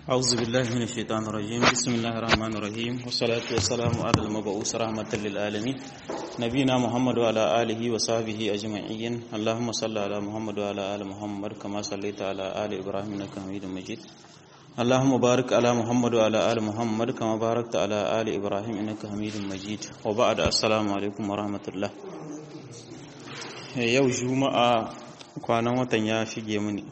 أعوذ بالله من الشيطان الرجيم بسم الله الرحمن الرحيم والصلاة والسلام على المبعوث رحمة للعالمين نبينا محمد وعلى آله وصحبه أجمعين اللهم صل على محمد وعلى آل محمد كما صليت على آل إبراهيم إنك حميد مجيد اللهم بارك على محمد وعلى آل محمد كما باركت على آل إبراهيم إنك حميد مجيد وبعد السلام عليكم ورحمة الله yau juma'a kwanan watan ya shige mini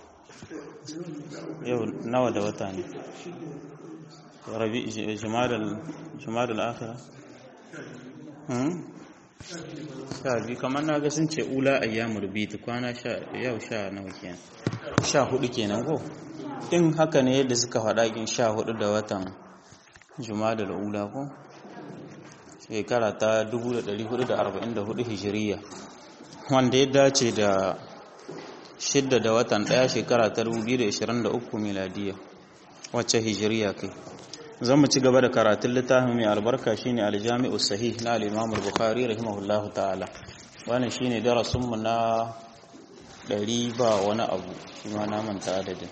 yau nawa da wata ne rabi jimadal akhira sha biyu kamar na ga sun ce ula ayyamu rubitu kwana yau sha nawa kenan sha hudu kenan ko in haka ne yadda suka faɗa kin sha hudu da watan jumadal ula ko shekara ta 1444 hijiriya wanda ya dace da shidda da watan ɗaya shekara ta 2023 miladiya wacce hijiriya kai zan mu ci gaba da karatun littafin mai albarka shine aljami'u sahih na al-imam al-bukhari rahimahullahu ta'ala wannan shine darasin mu na ɗari ba wani abu shi ma na manta adadin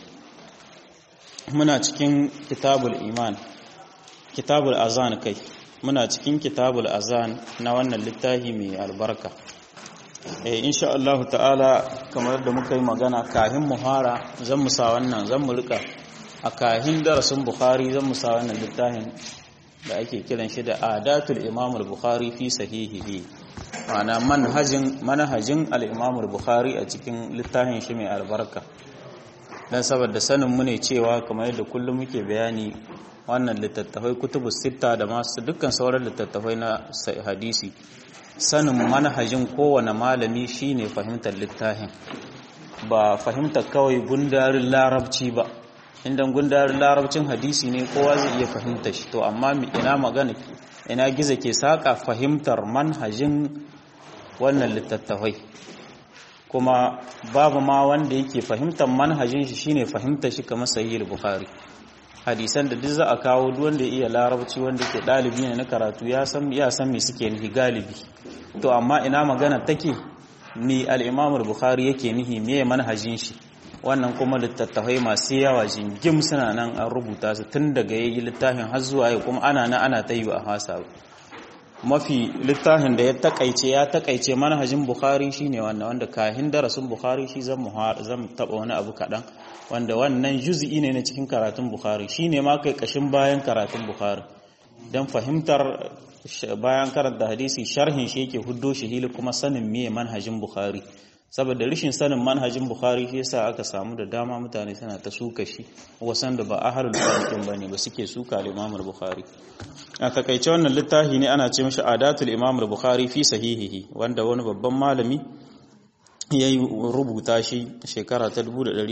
muna cikin kitabul iman kitabul azan kai muna cikin kitabul azan na wannan littafi mai albarka eh insha Allah ta'ala kamar da muka yi magana kahin muhara zan mu sa wannan zan mu rika a kahin darasin bukhari zan mu sa wannan littafin da ake kiran shi da adatul imam al-bukhari fi sahihihi ma'ana manhajin manhajin al-imam al-bukhari a cikin littafin shi mai albarka dan saboda sanin mu ne cewa kamar yadda kullum muke bayani wannan littattafai kutubus sitta da masu dukkan sauran littattafai na hadisi sanin manhajin kowane malami shine fahimtar littafin ba fahimtar kawai gundarin larabci ba inda gundarin larabcin hadisi ne kowa zai iya fahimta shi to amma ina magana ina giza ke saka fahimtar manhajin wannan littattafai kuma babu ma wanda yake fahimtar manhajin shi shine fahimtar shi kamar sahih bukhari hadisan da duk za a kawo duk wanda ya iya larabci wanda ke dalibi ne na karatu ya san ya san me suke nihi galibi to amma ina magana take ni al-Imam al-Bukhari yake nihi me manhajin shi wannan kuma littattafai masu yawa jingim suna nan an rubuta su tun daga yayi littafin har zuwa yau kuma ana nan ana tayi a hasa mafi littafin da ya takaice ya takaice manhajin Bukhari shine wannan wanda kahin darasin Bukhari shi zan zan taba wani abu kadan wanda wannan juz'i ne na cikin karatun Bukhari shine ma kai kashin bayan karatun Bukhari dan fahimtar bayan karanta hadisi sharhin shi yake huddo shi hili kuma sanin meye manhajin Bukhari saboda rishin sanin manhajin Bukhari shi yasa aka samu da dama mutane suna ta suka shi wasan da ba ahlul hadith bane ba suke suka al-Imam Bukhari a takaice wannan littafi ne ana ce mishi adatul Imam Bukhari fi sahihihi wanda wani babban malami ya yi rubuta shi shekara ta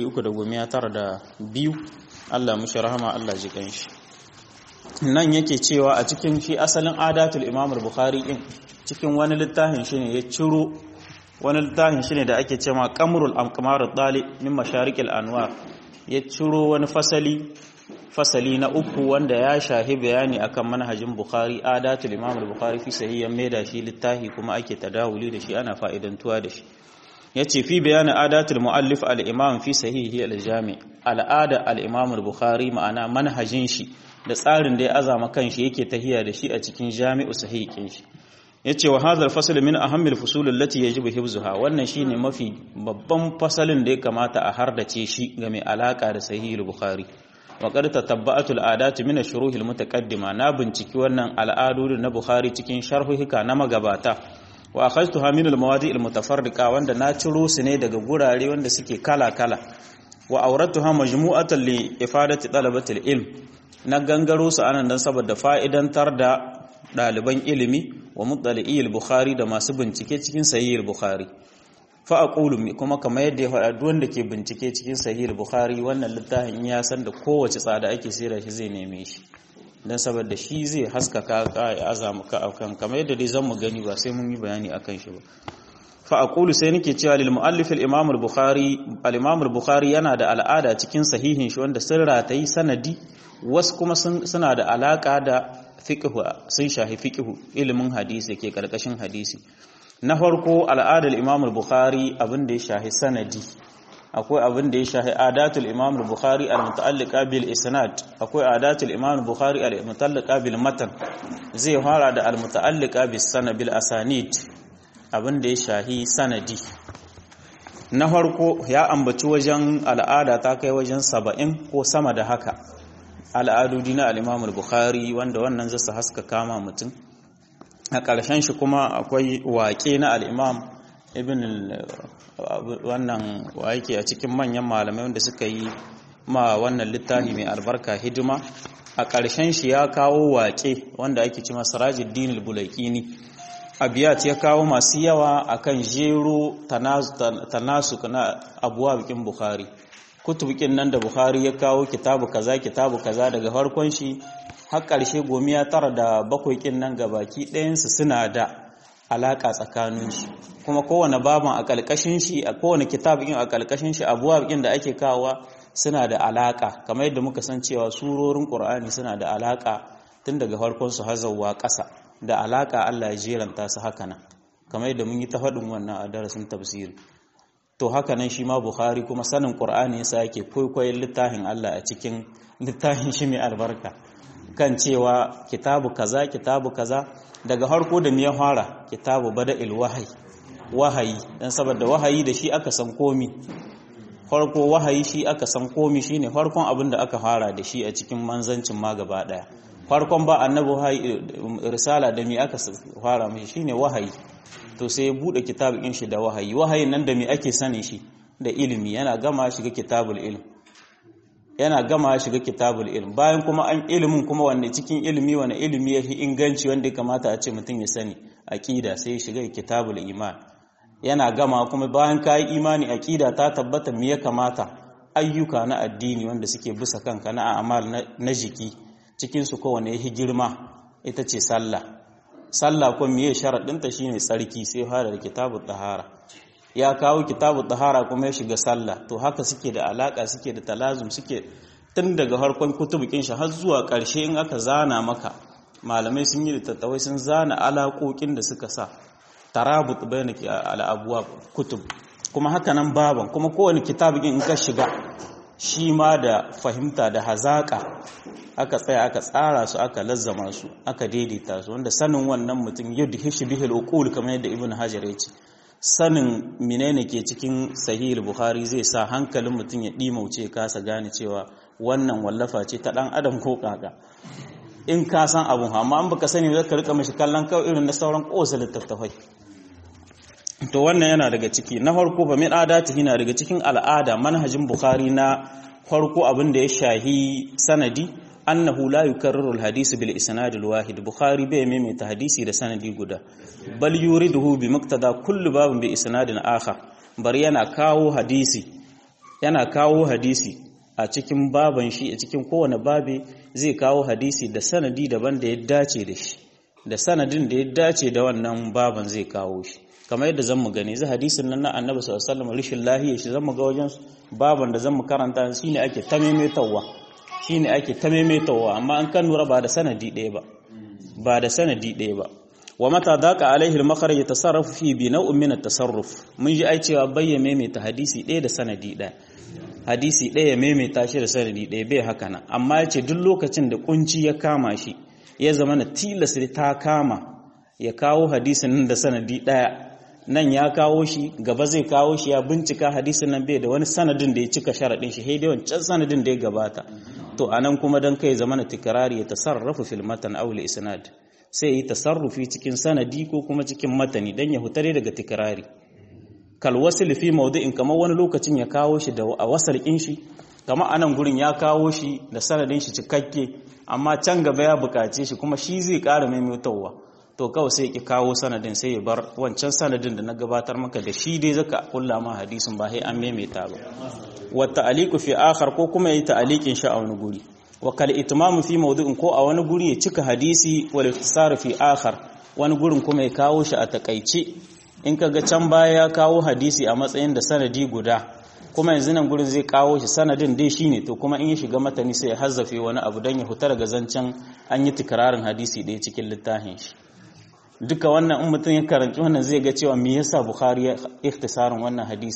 392 Allah mushi rahama Allah ji shi nan yake cewa a cikin shi asalin adatul imam bukhari din cikin wani littafin shi ne ya ciro wani littafin shi ne da ake cewa qamrul amqamar dali min masharikil anwar ya ciro wani fasali fasali na uku wanda ya shahi bayani akan manhajin bukhari adatul imam bukhari fi sahihan mai da shi littafi kuma ake tadawuli da shi ana fa'idantuwa da shi ya ce fi bayanin adatul mu'allif al'imam fi sahihi al-jami al'ada al'imam al-bukhari ma'ana manhajin shi da tsarin da ya azama kan shi yake tahiya da shi a cikin jami'u sahihin shi ya ce wa hazar fasal min ahammil fusulun lati ya ji hifzuha wannan shi ne mafi babban fasalin da ya kamata a hardace shi ga mai alaka da sahihi al-bukhari wa qad tatabba'atul adatu min ash-shuruh al-mutaqaddima na binciki wannan al'adu na bukhari cikin sharhuhika na magabata wa akhadtuha min al-mawadi' al-mutafarriqa wanda na ciro su ne daga gurare wanda suke kala-kala wa awratuha majmu'atan li ifadati talabati al-ilm na gangaro su anan dan saboda fa'idantar da daliban ilimi wa muttali'i al-bukhari da masu bincike cikin sahih al-bukhari fa aqulu kuma kamar yadda ya faɗa duk wanda ke bincike cikin sahih al-bukhari wannan littafin ya san da kowace tsada ake sira shi zai neme shi don saboda shi zai haskaka ka ya azama ka akan kamar yadda dai zan mu gani ba sai mun yi bayani akan shi ba fa aqulu sai nake cewa lil muallif al imam al bukhari al imam al bukhari yana da al'ada cikin sahihin shi wanda sun ratayi sanadi wasu kuma suna da alaka da fiqh sun shahi fiqh ilimin hadisi ke karkashin hadisi na farko al'adar imam al bukhari abin da ya shahi sanadi akwai abin da ya shahi adatul imam al-bukhari al-muta'alliqa bil isnad akwai adatul imam al-bukhari al-muta'alliqa bil matan zai fara da al-muta'alliqa bis sanad bil asanid abin da ya shahi sanadi na farko ya ambaci wajen al'ada ta kai wajen saba'in ko sama da haka al'adudi na al-imam al-bukhari wanda wannan zai haska kama mutum a ƙarshen shi kuma akwai waƙe na al-imam ibn wannan wa yake a cikin manyan malamai wanda suka yi ma wannan littafi mai albarka hidima a ƙarshen shi ya kawo waƙe wanda ake ci masarajin dinul bulaikini abiyat ya kawo masu yawa akan jero tanasu na abuwa bikin bukhari kutubukin nan da bukhari ya kawo kitabu kaza kitabu kaza daga farkon shi har ƙarshe gomiya tara da bakwai kin nan gabaki ɗayansu suna da alaƙa tsakaninsu kuma kowane baban a ƙalƙashin shi a kowane kitabin a ƙalƙashin shi abuwa da ake kawowa suna da alaƙa kamar yadda muka san cewa surorin ƙur'ani suna da alaƙa tun daga farkon su hazawa ƙasa da alaƙa Allah ya jeranta su haka nan kamar yadda mun yi ta faɗin wannan a darasin tafsiri to haka nan shi ma Bukhari kuma sanin ƙur'ani yasa yake kwaikwayon littafin Allah a cikin littafin shi mai albarka kan cewa kitabu kaza kitabu kaza daga harko da ya fara kitabu bada'il wahayi wahayi dan saboda wahayi da shi aka san komi farko wahayi shi aka san komi shine farkon abin da aka fara da shi a cikin manzancin ma gaba daya farkon ba annabi wahayi risala da mi aka fara mishi shine wahayi to sai ya bude kitabin shi da wahayi wahayin nan da mi ake sani shi da ilimi yana gama shiga kitabul ilm yana gama shiga kitabul ilm bayan kuma an ilimin kuma wanne cikin ilimi wani ilimi yafi inganci wanda ya kamata a ce mutum ya sani aqida sai shiga kitabul iman yana gama kuma bayan kai imani aqida ta tabbata me ya kamata ayyuka na addini wanda suke bisa kanka na amal na jiki cikin su kowanne yafi girma ita ce sallah sallah ko miye sharadin ta shine tsarki sai fara da kitabut tahara ya kawo kitabu tahara kuma ya shiga sallah to haka suke da alaka suke da talazum suke tun daga harkon kutubukin shi har zuwa ƙarshe in aka zana maka malamai sun yi littattafai sun zana alaƙoƙin da suka sa tarabut bayna al'abuwa kutub kuma haka nan baban kuma kowane kitabin in ka shiga shi ma da fahimta da hazaƙa aka tsaya aka tsara su aka lazzama su aka daidaita su wanda sanin wannan mutum yadda hishi bihil uqul kamar yadda ibn hajar ya ce sanin menene ke cikin sahih bukhari zai sa hankalin mutum ya dimauce kasa gane cewa wannan wallafa ce ta dan adam ko kaka in ka san abun amma an baka sani zaka rika mishi kallon kawai irin na sauran kosa littattafai to wannan yana daga ciki na farko fa min adatihi na daga cikin al'ada manhajin bukhari na farko abin da ya shahi sanadi annahu la yukarriru al-hadith bil isnad al-wahid bukhari bai maimaita hadisi da sanadi guda bal yuriduhu bi muqtada kullu babin bi isnadin akhar bar yana kawo hadisi yana kawo hadisi a cikin baban shi a cikin kowane babe zai kawo hadisi da sanadi daban da ya dace da shi da sanadin da ya dace da wannan baban zai kawo shi kamar yadda zan mu gani zai hadisin nan na annabi sallallahu alaihi wasallam rishin lahiya shi zan mu ga wajen baban da zan mu karanta shine ake ta maimaitawa shine ake ta maimaitawa amma an kan nura ba da sanadi ɗaya ba ba da sanadi ɗaya ba wa mata daqa alaihi al-makhraj yatasarrafu fi bi naw'in min at-tasarruf mun ji ai cewa bayya maimaita hadisi ɗaya da sanadi ɗaya hadisi ɗaya ya maimaita shi da sanadi ɗaya bai haka nan amma yace duk lokacin da kunci ya kama shi ya zama na tilas ta kama ya kawo hadisin nan da sanadi ɗaya nan ya kawo shi gaba zai kawo shi ya bincika hadisin nan bai da wani sanadin da ya cika sharaɗin shi haidai wancan sanadin da ya gabata to anan kuma dan kai zamana tikrari ya tasarrafu fil matan aw li isnad sai yi tasarrufi cikin sanadi ko kuma cikin matani dan ya hutare daga tikrari kal wasl fi mawdi'in kamar wani lokacin ya kawo shi da a wasalkin shi kamar anan gurin ya kawo shi da sanadin shi cikakke amma can gaba ya bukace shi kuma shi zai ƙara maimaitawa to kawai sai ki kawo sanadin sai ya bar wancan sanadin da na gabatar maka da shi dai zaka kulla ma hadisin ba sai an maimaita ba wa ta'liqu fi akhar ko kuma yi ta'liqin shi a wani guri wa kal itmam fi mawdu'in ko a wani guri ya cika hadisi wal ifsar fi akhar wani gurin kuma ya kawo shi a takaice in kaga can baya ya kawo hadisi a matsayin da sanadi guda kuma yanzu nan gurin zai kawo shi sanadin dai shine to kuma in ya shiga matani sai ya hazzafe wani abu dan ya huta daga zancen an yi tikrarin hadisi ɗaya cikin littafin shi duka wannan in mutum ya karanci wannan zai ga cewa me yasa bukhari ya ikhtisarin wannan hadisin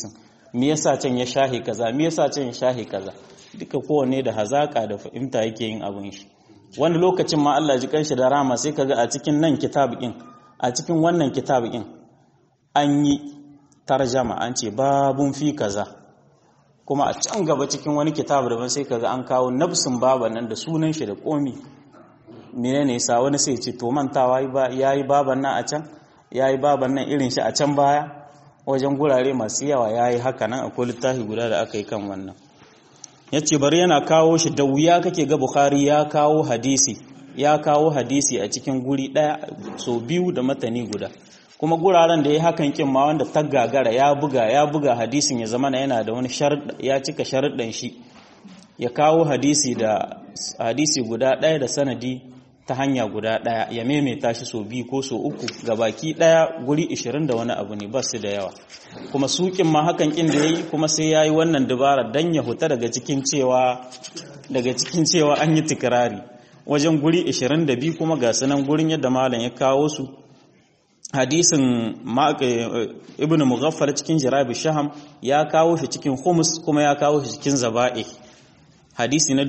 me yasa can ya shahi kaza me yasa can ya shahi kaza duka kowanne da hazaka da fahimta yake yin abin shi wani lokacin ma Allah ji kanshi da rama sai kaga a cikin nan kitabikin a cikin wannan kitabikin an yi tarjama an ce babun fi kaza kuma a can gaba cikin wani kitabu daban sai kaga an kawo nafsin baban nan da sunan shi da komi menene yasa wani sai ce to mantawa yayi baban nan a can yayi baban nan irin shi a can baya wajen gurare masu yawa yayi haka nan akwai littafi guda da aka yi kan wannan yace bari yana kawo shi da wuya kake ga Bukhari ya kawo hadisi ya kawo hadisi a cikin guri daya so biyu da matani guda kuma guraren da ya hakan kin ma wanda ta gagara ya buga ya buga hadisin ya zama yana da wani ya cika sharuɗan shi ya kawo hadisi da hadisi guda ɗaya da sanadi ta hanya guda ɗaya ya maimaita shi so biyu ko so uku ga baki ɗaya guri 20 da wani abu ne ba su da yawa kuma sukin ma hakan kin da yayi kuma sai yayi wannan dubara dan ya huta daga cikin cewa daga cikin cewa an yi tikrari wajen guri 22 kuma ga sunan gurin yadda malam ya kawo su hadisin ibn mughaffal cikin jirabi shaham ya kawo shi cikin humus kuma ya kawo shi cikin zaba'i hadisi na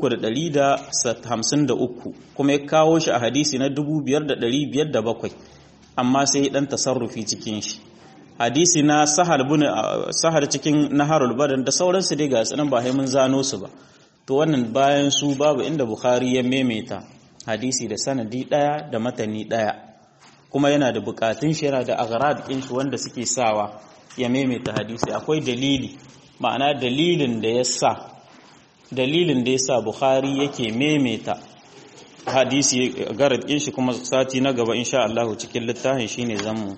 3,153 kuma ya kawo shi a hadisi na 5,507 amma sai dan tasarrufi cikin shi hadisi na sahar bin sahar cikin naharul badan da sauransu dai ga sanan ba mun zano su ba to wannan bayan su babu inda bukhari ya maimaita hadisi da sanadi daya da matani daya kuma yana da bukatun shi yana da aghrad din shi wanda suke sawa ya maimaita hadisi akwai dalili ma'ana dalilin da ya sa dalilin da ya sa bukhari yake maimaita hadisi garad din shi kuma sati na gaba insha Allah cikin littafin shine zamu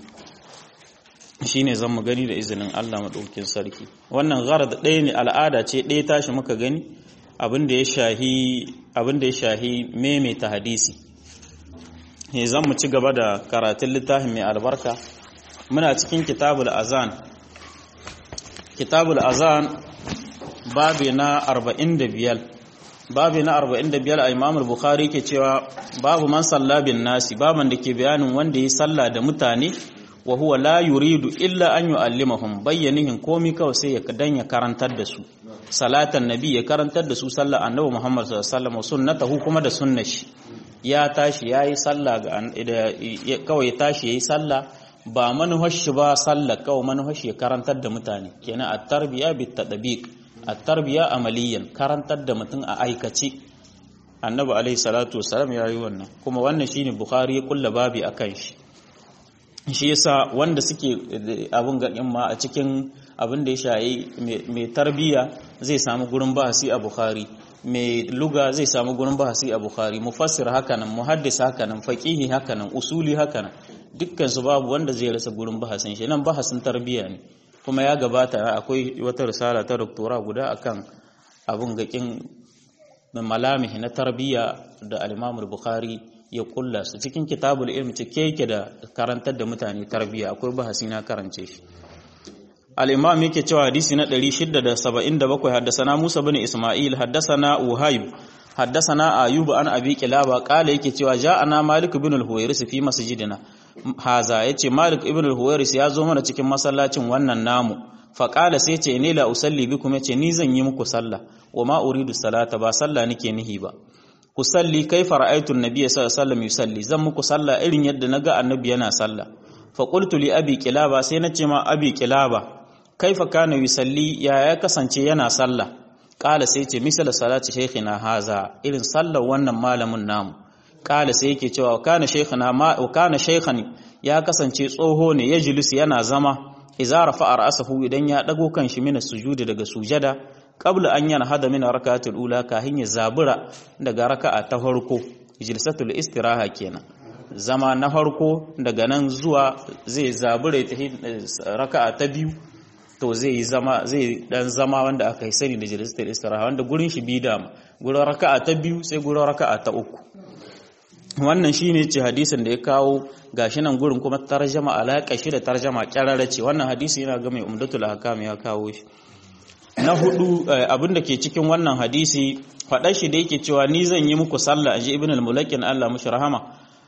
shine zamu gani da izinin Allah madaukakin sarki wannan garad ɗaya ne al'ada ce ɗaya tashi muka gani abin da ya shahi abin da ya shahi maimaita hadisi ne zan mu ci gaba da karatun littafin mai albarka muna cikin kitabul azan kitabul azan babi na 45 babi na 45 a imamul bukhari ke cewa babu man salla bin nasi baban da ke bayanin wanda ya salla da mutane wa huwa la yuridu illa an yu'allimahum bayyanihin komi kawai sai ya dan ya karantar da su salatan nabi ya karantar da su sallar annabi muhammad sallallahu alaihi wasallam sunnatahu kuma da sunnar shi ya tashi ya yi sallah kawai ya tashi ya yi sallah ba manuhashi ba sallah kawai manuhashi ya karantar da mutane kenan a tarbiya bi tadabiq a tarbiya amaliyan karantar da mutum a aikace annabi alaihi salatu wasalam ya yi wannan kuma wannan shine bukhari ya kulla babi akan shi shi yasa wanda suke abun gaɗin ma a cikin abin da ya shayi mai tarbiya zai samu gurin bahasi a bukhari mai luga zai samu gurin bahasi a bukhari mufassir hakanan muhaddis hakanan faqihi hakanan usuli hakanan dukkan su babu wanda zai rasa gurin bahasin shi nan bahasin tarbiya ne kuma ya gabata akwai wata risala ta doktora guda akan abun gakin malamih na tarbiya da al-Imam bukhari ya kulla su cikin kitabul ilm cike yake da karantar da mutane tarbiya akwai bahasi na karance shi الإمام يكي تشوى حديثنا دلي شدة سبعين دبكو حدثنا موسى بن إسماعيل حدثنا وهيب حدثنا أيوب عن أبي كلابة قال يكي تشوى جاءنا مالك بن الهويرس في مسجدنا هذا يتي مالك بن الهويرس يا زومنا cikin masallacin wannan namu faƙala sai ce ni la usalli bikum yace ni zan yi muku sallah wa ma uridu salata ba sallah nake nihi ba ku salli kaifa ra'aytu an-nabiy sallallahu alaihi wasallam yusalli zan muku sallah irin yadda naga annabi yana sallah fa qultu li abi kilaba sai nace ma abi kilaba kaifa kana yusalli ya ya kasance yana sallah kala sai ce misala salati shaykhina haza irin sallar wannan malamin namu kala sai yake cewa kana shaykhina ma kana shaykhani ya kasance tsoho ne ya jilisi yana zama idza rafa'a ra'sahu idan ya dago kan shi mina sujudi daga sujada qabla an yana hada min rakatul ula kahin ya zabura daga raka'a ta farko jilsatul istiraha kenan zama na farko daga nan zuwa zai zabura ta raka'a ta biyu to zai yi zama zai dan zama wanda aka yi sani da jilisatul istiraha wanda gurin shi bi dama gurin raka'a ta biyu sai gurin raka'a ta uku wannan shine ce hadisin da ya kawo gashi nan gurin kuma tarjama alaka shi da tarjama kyarara ce wannan hadisi yana ga mai umdatul ahkam ya kawo shi na hudu abin da ke cikin wannan hadisi faɗa shi da yake cewa ni zan yi muku sallah aji ibn al-mulakin Allah mushi rahama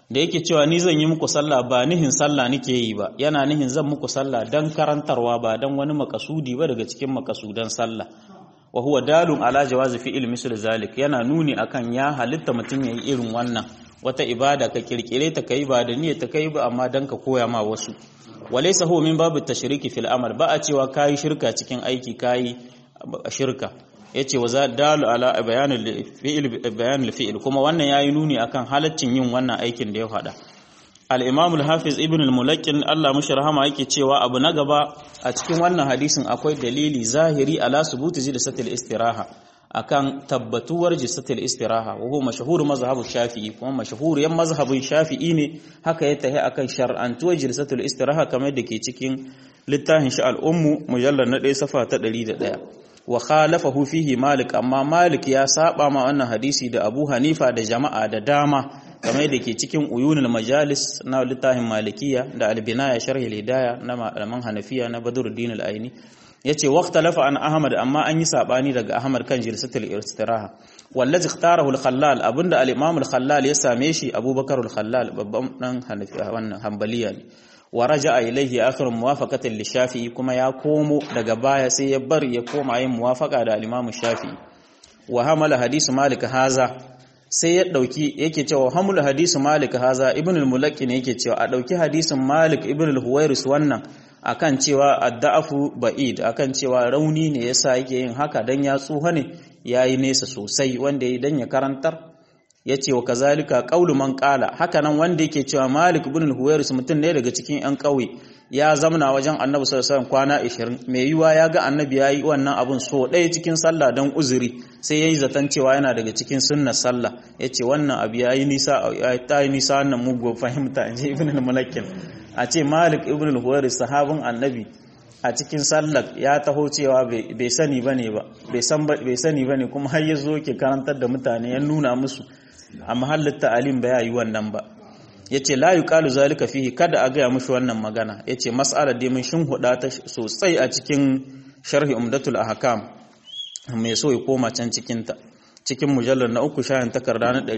da yake cewa ni zan yi muku sallah ba nihin sallah nake yi ba yana nihin zan muku sallah dan karantarwa ba dan wani makasudi ba daga cikin makasudan sallah wa huwa dalun ala jawazi fi'il misl zalik yana nuni akan ya halitta mutum yayi irin wannan wata ibada ka kirkire ta kai ba da niyyar ta kai ba amma dan ka koya ma wasu walaysa huwa min babu tashriki fil amal ba a cewa kai shirka cikin aiki kai shirka yace wa za dalu ala bayanul fi'il bayanul fi'il kuma wannan yayi nuni akan halaccin yin wannan aikin da ya hada al-imam al-hafiz ibn al-mulakkin Allah mushi rahama yake cewa abu na gaba a cikin wannan hadisin akwai dalili zahiri ala subuti jilsatil istiraha akan tabbatuwar jilsatil istiraha wa huwa mashhur mazhabu shafi'i kuma mashhuriyan mazhabin shafi'i ne haka ya tahi akan shar'antuwar jilsatul istiraha kamar da ke cikin littafin shi al-ummu mujallal na 1 safa ta 101 wa khalafahu fihi malik amma malik ya saba ma wannan hadisi da abu hanifa da jama'a da dama kamar da ke cikin uyunul majalis na littafin malikiya da albinaya sharhi hidaya na malaman hanafiya na badruddin al-aini yace waqtalafa an ahmad amma an yi sabani daga ahmad kan jilsatul istiraha wallazi ikhtarahu al-khallal abinda al-imam al-khallal ya same shi abubakar al-khallal babban dan hanafiya wannan hanbaliya ne wa raja'a ilayhi akhir muwafaqatan lishafi'i kuma ya komo daga baya sai ya bar ya koma yin muwafaqa da al-imam shafi'i wa hamala hadisu malik haza sai ya dauki yake cewa hamul hadisu malik haza ibn al-mulakki ne yake cewa a dauki hadisin malik ibn al-huwairis wannan akan cewa adda'afu ba'id akan cewa rauni ne yasa yake yin haka dan ya tsuha ne yayi nesa sosai wanda yayi dan ya karantar yace wa kazalika qaulu man qala hakanan wanda yake cewa malik ibn al-huwairis mutum ne daga cikin yan kauye ya zamana wajen annabi sallallahu alaihi kwana 20 mai yiwa ya ga annabi yayi wannan abun so ɗaya cikin sallah dan uzuri sai yayi zaton cewa yana daga cikin sunnar sallah yace wannan abu yayi nisa ta yi nisa wannan mugu fahimta inji ibn al-mulakkin a ce malik ibn al-huwairis sahabin annabi a cikin sallar ya taho cewa bai sani bane ba bai san bai sani bane kuma har ya zo ke karantar da mutane ya nuna musu a mahallin ta'alim ba ya yi wannan ba yace la yuqalu zalika fihi kada a gaya mushi wannan magana yace mas'alar dai mun shin huda ta sosai a cikin sharhi umdatul ahkam mai so ya koma can cikin ta cikin mujallar na uku shayin takarda na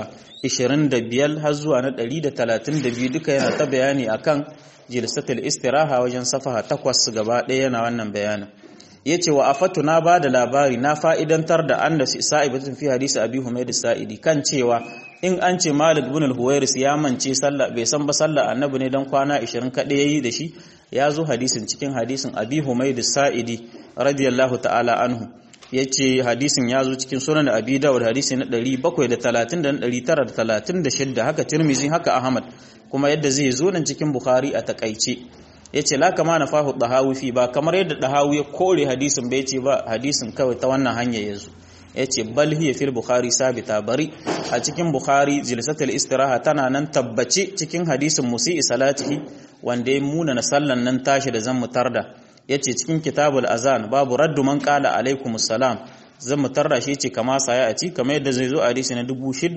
125 har zuwa na 132 duka yana ta bayani akan jilsatul istiraha wajen safaha takwas gaba ɗaya yana wannan bayanin yace wa afatu na bada labari na fa'idantar da anna sa'ibatun fi hadisi abi humayd sa'idi kan cewa in an ce malik ibn al-huwairis ya mance sallah bai san ba sallah annabi ne dan kwana 20 kadai yayi da shi ya zo hadisin cikin hadisin abi humayd sa'idi radiyallahu ta'ala anhu yace hadisin ya zo cikin sunan abi dawud hadisi na 730 da 936 haka tirmizi haka ahmad kuma yadda zai zo nan cikin bukhari a takaice yace la kama na fahu dahawi fi ba kamar yadda dahawi ya kore hadisin bai ce ba hadisin kawai ta wannan hanya yazo yace bal hiya fil bukhari sabita bari a cikin bukhari jilsatul istiraha tana nan tabbace cikin hadisin musii salatihi wanda ya muna na sallan nan tashi da zan mutarda yace cikin kitabul azan babu raddu man qala alaikumus salam zan mutarda shi ce kama saya a ci kamar yadda zai zo a hadisi na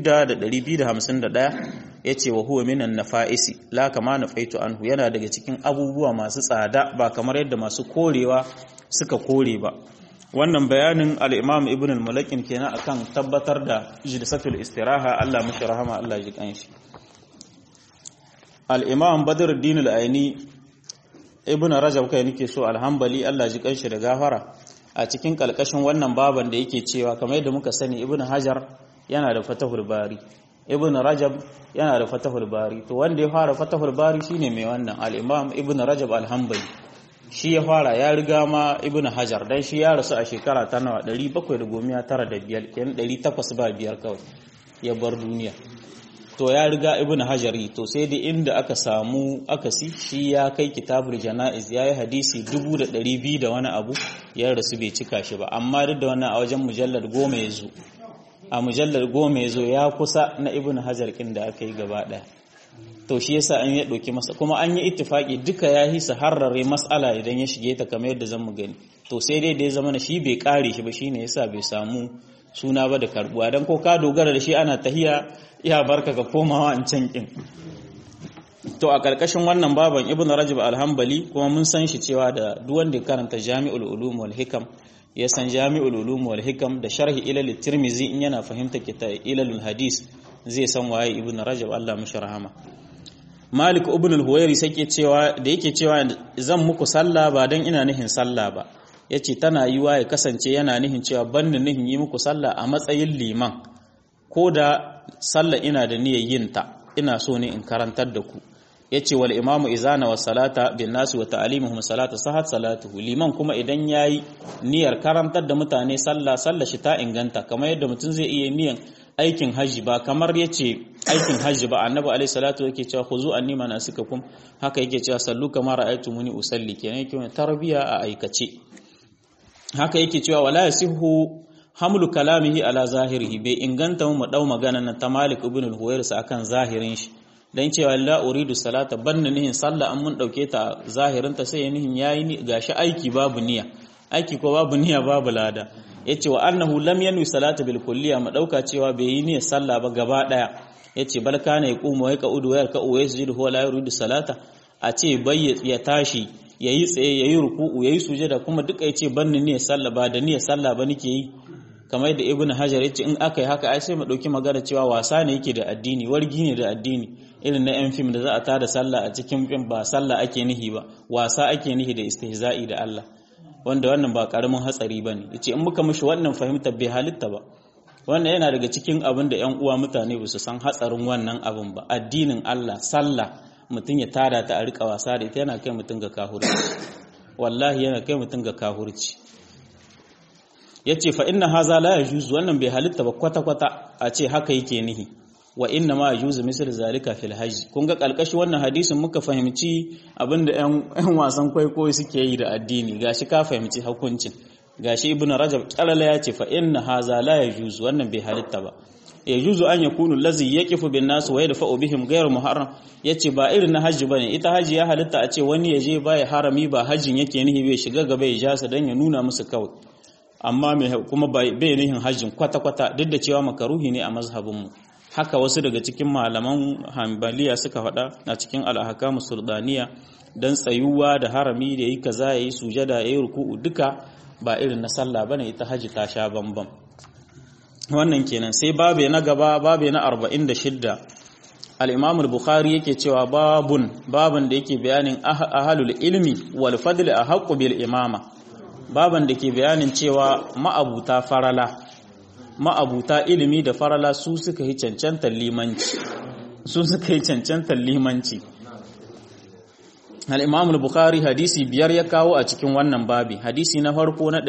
6251 yace wa huwa minan nafa'isi la kama nafaitu anhu yana daga cikin abubuwa masu tsada ba kamar yadda masu korewa suka kore ba wannan bayanin al-Imam Ibn al-Mulakin kenan akan tabbatar da jilsatul istiraha Allah mishi rahama Allah ji kanshi al-Imam Badruddin al-Aini Ibn Rajab kai nake so alhambali Allah ji kanshi da gafara a cikin kalkashin wannan baban da yake cewa kamar yadda muka sani Ibn Hajar yana da Fatahul Bari Ibn Rajab yana da Fatahul Bari to wanda ya fara Fatahul Bari shine mai wannan al-Imam Ibn Rajab al-Hanbali shi ya fara ya riga ma Ibn Hajar dan shi ya rasu a shekara ta nawa 795 kenan 805 kawai ya bar duniya to ya riga Ibn Hajari to sai da inda aka samu akasi shi ya kai kitabul janaiz yayi hadisi 2200 da wani abu ya rasu bai cika shi ba amma duk da wannan a wajen mujallar goma ya zo a mujallar goma ya zo ya kusa na ibn hajar kin da aka yi gaba ɗaya to shi yasa an ya ɗauki masa kuma an yi ittifaki duka ya hisa harrare mas'ala idan ya shige ta kamar yadda zan mu gani to sai dai da ya zama shi bai kare shi ba shine yasa bai samu suna ba da karbuwa dan ko ka dogara da shi ana tahiya ya barka ka komawa an can kin to a karkashin wannan baban ibn rajab al-hanbali kuma mun san shi cewa da duk wanda ya karanta jami'ul ulum wal hikam ya san jami'ul ulum wal hikam da sharhi ilal tirmizi in yana fahimta kita ilalul hadis zai san waye ibn rajab Allah mishi rahama malik ibn al-huwairi sai ke cewa da yake cewa zan muku sallah ba dan ina nihin sallah ba yace tana yiwa ya kasance yana nihin cewa banni nihin yi muku sallah a matsayin liman ko da sallah ina da niyyar yin ta ina so ne in karantar da ku yace wal imamu izana wa salata bin nasu wa ta'limuhum salata sahat salatuhu liman kuma idan yayi niyyar karantar da mutane sallah sallah shi ta inganta kamar yadda mutum zai iya niyyar aikin hajji ba kamar yace aikin hajji ba annabi alaihi salatu yake cewa khuzu anni manasikakum haka yake cewa sallu kama ra'aytumuni usalli kenan yake tarbiya a aikace haka yake cewa wala yasihu hamlu kalamihi ala zahirihi bai inganta mu dau magana na ta Malik ibn al-Huwairis akan zahirin shi dan cewa la uridu salata banna nihin sallah an mun dauke ta zahirin ta sai nihin yayi ni gashi aiki babu niyya aiki ko babu niyya babu lada yace wa annahu lam yanwi salata bil kulliya ma dauka cewa bai yi niyyar sallah ba gaba daya yace bal kana yaqumu wa yaqudu wa yarka'u wa yasjudu huwa la yuridu salata a ce bai ya tashi yayi tsaye yayi ruku'u yayi sujada kuma duka yace banni niyyar sallah ba da niyyar sallah ba nake yi kamar da ibnu hajar yace in aka yi haka ai sai mu dauki magana cewa wasa ne yake da addini wargi ne da addini irin na yan fim da za a tada sallah a cikin fim ba sallah ake nihi ba wasa ake nihi da istihza'i da Allah wanda wannan ba karamin hatsari bane yace in muka mishi wannan fahimta bai halitta ba wannan yana daga cikin abin da yan uwa mutane ba su san hatsarin wannan abin ba addinin Allah sallah mutum ya tada ta a rika wasa da ita yana kai mutum ga kahurci wallahi yana kai mutum ga kahurci yace fa inna haza la yajuzu wannan bai halitta ba kwata kwata a ce haka yake nihi wa inna ma yajuzu misal zalika fil hajj kun ga kalkashi wannan hadisin muka fahimci abinda yan yan wasan kwaikwayo suke yi da addini gashi ka fahimci hukuncin gashi ibn rajab kalala ya ce fa inna haza la yajuzu wannan bai halitta ba yajuzu an yakunu allazi yaqifu bin nas wa yadfa'u bihim ghayr muharram yace ba irin na hajji bane ita hajji ya halitta a ce wani yaje baya harami ba hajjin yake nihi bai shiga gaba ya jasa dan ya nuna musu kawai amma mai kuma bai nihin hajjin kwata-kwata duk da cewa makaruhi ne a mazhabinmu haka wasu daga cikin malaman hanbaliya suka faɗa a cikin al'ahakamu sultaniya don tsayuwa da harami da yi kaza ya yi sujada ya yi ruku'u duka ba irin na sallah bane ita hajji ta sha bambam wannan kenan sai babe na gaba babe na 46 al-imam al-bukhari yake cewa babun babun da yake bayanin ahlul ilmi wal fadl ahqqu bil imama baban da ke bayanin cewa ma'abuta farala ma'abuta ilimi da farala su suka yi cancantar limanci su suka yi cancantar limanci al-imam al-bukhari hadisi biyar ya kawo a cikin wannan babi hadisi na farko na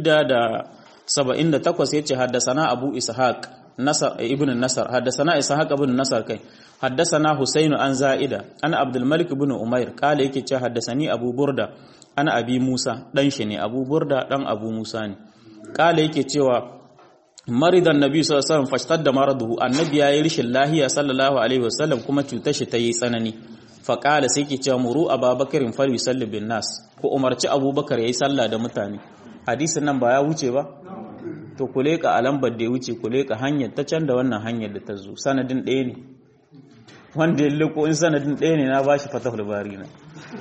678 yace haddasana abu ishaq nasar ibn nasar haddasana ishaq ibn nasar kai haddasana husayn an za'ida ana abdul malik ibn umair kale yake ce haddasani abu burda ana abi musa dan shi ne abu burda dan abu musa ne kale yake cewa maridan nabi sallallahu alaihi wasallam fashtadda maraduhu annabi yayi rishin lahiya sallallahu alaihi wasallam kuma cutar shi ta yi tsanani fa kala sai yake cewa muru ababakarin fal yusalli bin nas ko umarci abubakar yayi sallah da mutane hadisin nan ba ya wuce ba to ku leka a lambar da ya wuce ku leka hanyar ta can da wannan hanyar da ta zo sanadin ɗaya ne wanda ya leko in sanadin ɗaya ne na bashi fatahul bari na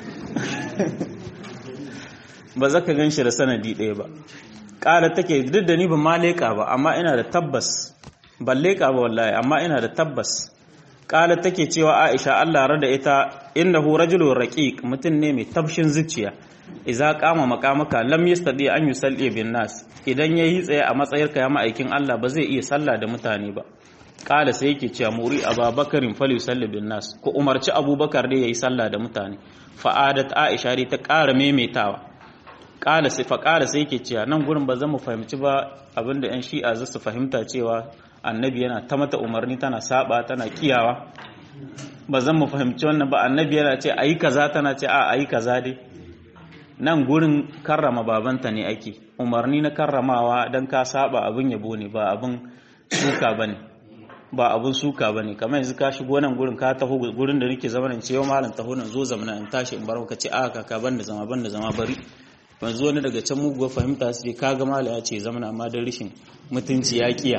ba za ka gan shi da sanadi ɗaya ba ƙara take duk da ni ba ma leƙa ba amma ina da tabbas ban leƙa ba wallahi amma ina da tabbas ƙara take cewa aisha allah rada ita innahu rajulun raqiq mutum ne mai tabshin zuciya idza qama maqamaka lam yastadi an yusalli bin nas idan yayi tsaye a matsayarka ya ma'aikin Allah ba zai iya sallah da mutane ba kala sai yake cewa muri ababakarin fal yusalli bin nas ko umarci abubakar dai yayi sallah da mutane fa'adat aisha dai ta ƙara maimaitawa kala sai fa kala sai yake cewa nan gurin ba zan mu fahimci ba abinda yan shi'a za su fahimta cewa annabi yana ta mata umarni tana saba tana kiyawa ba zan mu fahimci wannan ba annabi yana ce ayi kaza tana ce a ayi kaza dai nan gurin karrama babanta ne ake umarni na karramawa don ka saba abin yabo ne ba abin suka ba ne ba abin suka ba ne kamar yanzu ka shigo nan gurin ka taho gurin da nake zama nan ce yau malam taho nan zo zamana in tashi in bar ka ce a kaka ban da zama ban da zama bari yanzu wani daga can muguwar fahimta su ce ka ga malam ya ce zamana amma don rishin mutunci ya kiya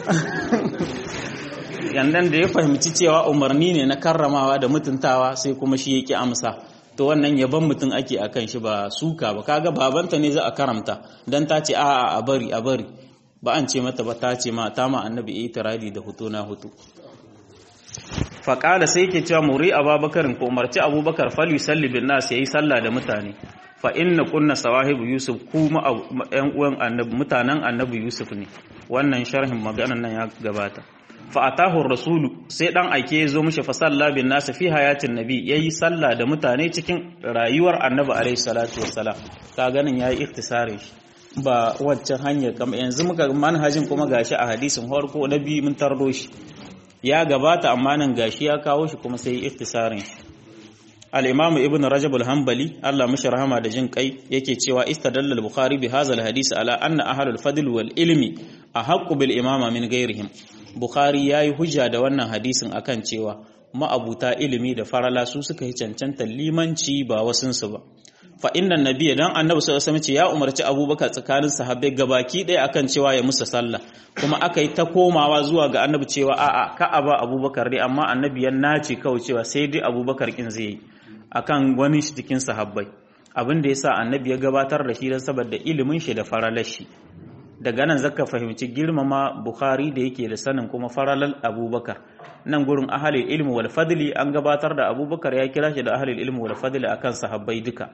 yandan da ya fahimci cewa umarni ne na karramawa da mutuntawa sai kuma shi yake amsa to wannan yaban mutum ake akan shi ba suka ba kaga babanta ne za a karamta dan ta ce a'a a bari a bari ba an ce mata ba ta ce ma ta ma annabi itiradi da hutu na hutu faƙala sai yake cewa muri abubakarin ko umarci abubakar fal yusalli bin nas yayi sallah da mutane fa inna kunna sawahibu yusuf kuma yan uwan annabi mutanen annabi yusuf ne wannan sharhin maganan nan ya gabata fa atahu rasulu sai dan aike ya zo mishi fa salla bin nas fi hayatin nabi yayi sallah da mutane cikin rayuwar annabi alaihi salatu wassalam ka ganin yayi ikhtisari shi ba waccan hanyar kama yanzu muka manhajin kuma gashi a hadisin farko na biyu mun tardo shi ya gabata amma nan gashi ya kawo shi kuma sai ikhtisarin shi al-imam ibn rajab al-hanbali Allah mishi rahama da jin kai yake cewa istadalla al-bukhari bi hadha al-hadith ala anna ahlul fadl wal ilmi ahaqqu bil imama min ghairihim bukhari yayi hujja da wannan hadisin akan cewa ma'abuta ilimi da farala su suka yi cancanta limanci ba wasunsu ba fa innan nabiyya dan annabi sallallahu alaihi wasallam ya umarci abubakar tsakanin sahabbai gabaki ɗaya akan cewa ya musu sallah kuma aka yi ta komawa zuwa ga annabi cewa a'a ka aba abubakar dai amma annabi ya nace kawai cewa sai dai abubakar kin zai yi akan wani cikin sahabbai abin da yasa annabi ya gabatar da shi dan saboda ilimin shi da faralar shi daga nan zaka fahimci girmama bukhari da yake da sanin kuma faralal abubakar nan gurin ahalil ilmi wal fadli an gabatar da abubakar ya kira shi da ahalil ilmi wal fadli akan sahabbai duka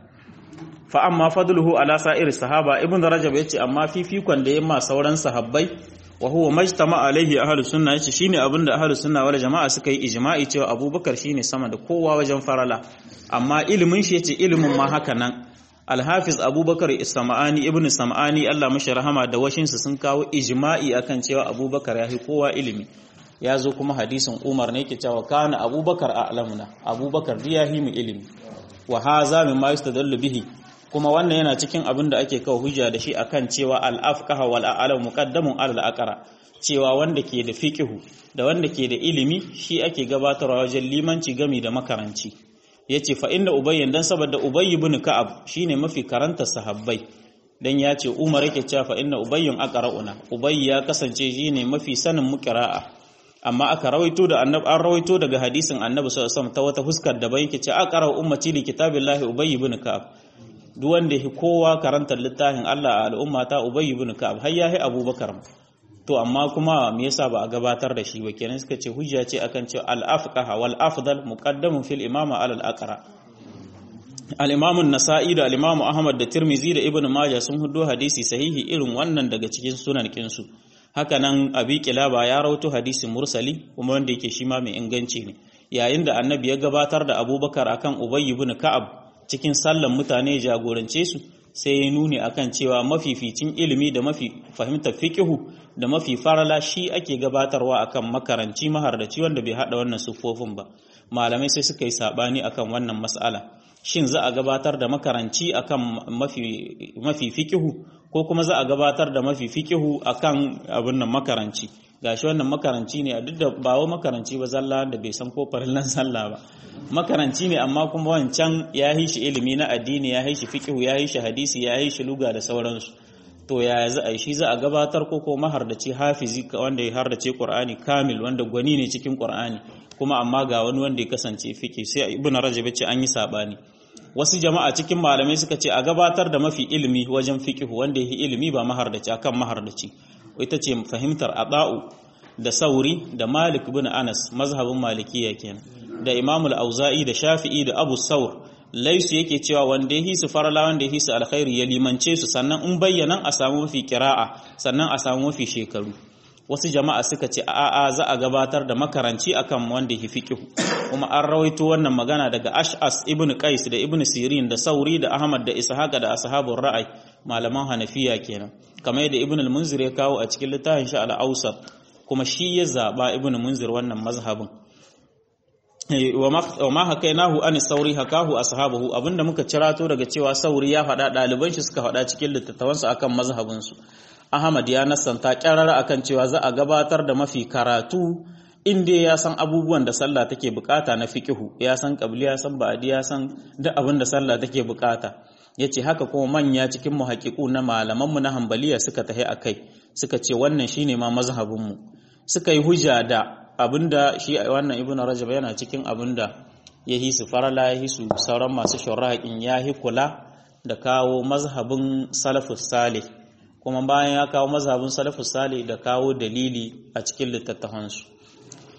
fa amma fadluhu ala sa'ir sahaba ibn rajab yace amma fifikon da yamma sauran sahabbai wa huwa majtama alaihi ahlus sunna yace shine abinda ahlus sunna wal jama'a suka yi ijma'i cewa abubakar shine sama da kowa wajen farala amma ilimin shi yace ilimin ma haka nan alhafiz abubakar isma'ani ibn sam'ani Allah mashi rahama da washinsa sun kawo ijma'i akan cewa abubakar ya fi kowa ilimi ya zo kuma hadisin umar ne ke cewa kana abubakar a alamuna abubakar ya yi mu ilimi wa haza min ma yustadallu bihi kuma wannan yana cikin abin da ake kawo hujja da shi akan cewa al-afqaha wal a'lam muqaddamun ala al-aqra cewa wanda ke da fiqhu da wanda ke da ilimi shi ake gabatarwa wajen limanci gami da makaranci yace fa inna ubayyan dan saboda ubay ibn ka'ab shine mafi karanta sahabbai dan ya ce umar yake cewa fa inna ubayyun aqra'una ubay ya kasance shine mafi sanin mu qira'a amma aka rawaito da annabi an rawaito daga hadisin annabi sallallahu alaihi wasallam ta wata huskar da bai yake ce aqra ummati li kitabillahi ubay ibn ka'ab duk wanda yake kowa karantar littafin Allah a al'umma ta ubay ibn ka'ab har yahi abubakar to amma kuma me yasa ba a gabatar da shi ba kenan suka ce hujja ce akan cewa al-afqaha wal afdal muqaddamun fil imama ala al-aqra al-imam an-nasa'i da al-imam ahmad da tirmizi da ibnu majah sun hudo hadisi sahihi irin wannan daga cikin sunan kinsu haka nan abi kilaba ya rawato hadisin mursali kuma wanda yake shi ma mai inganci ne yayin da annabi ya gabatar da abubakar akan ubay ibn ka'ab cikin sallan mutane jagorance su sai ya nuni akan cewa mafificin ilimi da mafi fahimtar fiqihu da mafi farala shi ake gabatarwa akan makaranci mahardaci wanda bai hada wannan sufofin ba malamai sai suka yi sabani akan wannan mas'ala shin za a gabatar da makaranci akan mafi mafi fiqihu ko kuma za a gabatar da mafi fiqihu akan abin nan makaranci gashi wannan makaranci ne duk da ba wa makaranci ba zalla da bai san ko farillan sallah ba makaranci ne amma kuma wancan ya yi shi ilimi na addini ya yi shi fiqhu ya yi shi hadisi ya yi shi luga da sauransu to ya za a shi za a gabatar ko ko mahardaci hafizi wanda ya hardace qur'ani kamil wanda gwani ne cikin qur'ani kuma amma ga wani wanda ya kasance fiqi sai ibnu rajab ce an yi sabani wasu jama'a cikin malamai suka ce a gabatar da mafi ilimi wajen fiqhu wanda ya yi ilimi ba mahardaci akan mahardaci ita ce fahimtar ada'u da sauri da malik bin anas mazhabin malikiya kenan da imamul auza'i da shafi'i da abu saur laisu yake cewa wanda ya hisu farala wanda ya hisu alkhairi ya limance su sannan in bayyana a samu mafi kira'a sannan a samu mafi shekaru wasu jama'a suka ce a'a za a gabatar da makaranci akan wanda ya fiqhu kuma an rawaito wannan magana daga ash'as ibn qais da ibn sirin da sauri da ahmad da ishaqa da ashabur ra'ay malaman hanafiya kenan kamar yadda ibn al-munzir ya kawo a cikin littafin shi al-awsat kuma shi ya zaba ibn munzir wannan mazhabin wa ma hakainahu an sauri hakahu ashabuhu abinda muka cirato daga cewa sauri ya faɗa ɗaliban shi suka faɗa cikin littattafansu akan mazhabin su Ahmad ya nasanta kyarara akan cewa za a gabatar da mafi karatu inda ya san abubuwan da sallah take bukata na fiqihu ya san qabli ya san ba'di ya san duk abin da sallah take bukata yace haka kuma manya cikin muhaqqiqu na malaman mu na hanbaliya suka tahi akai suka ce wannan shine ma mazhabin mu suka yi hujja da abinda shi wannan ibn rajab yana cikin abinda ya hisu farala ya hisu sauran masu shurraƙin ya hi kula da kawo mazhabin salafus salih kuma bayan ya kawo mazhabin salafus salih da kawo dalili a cikin littattafansu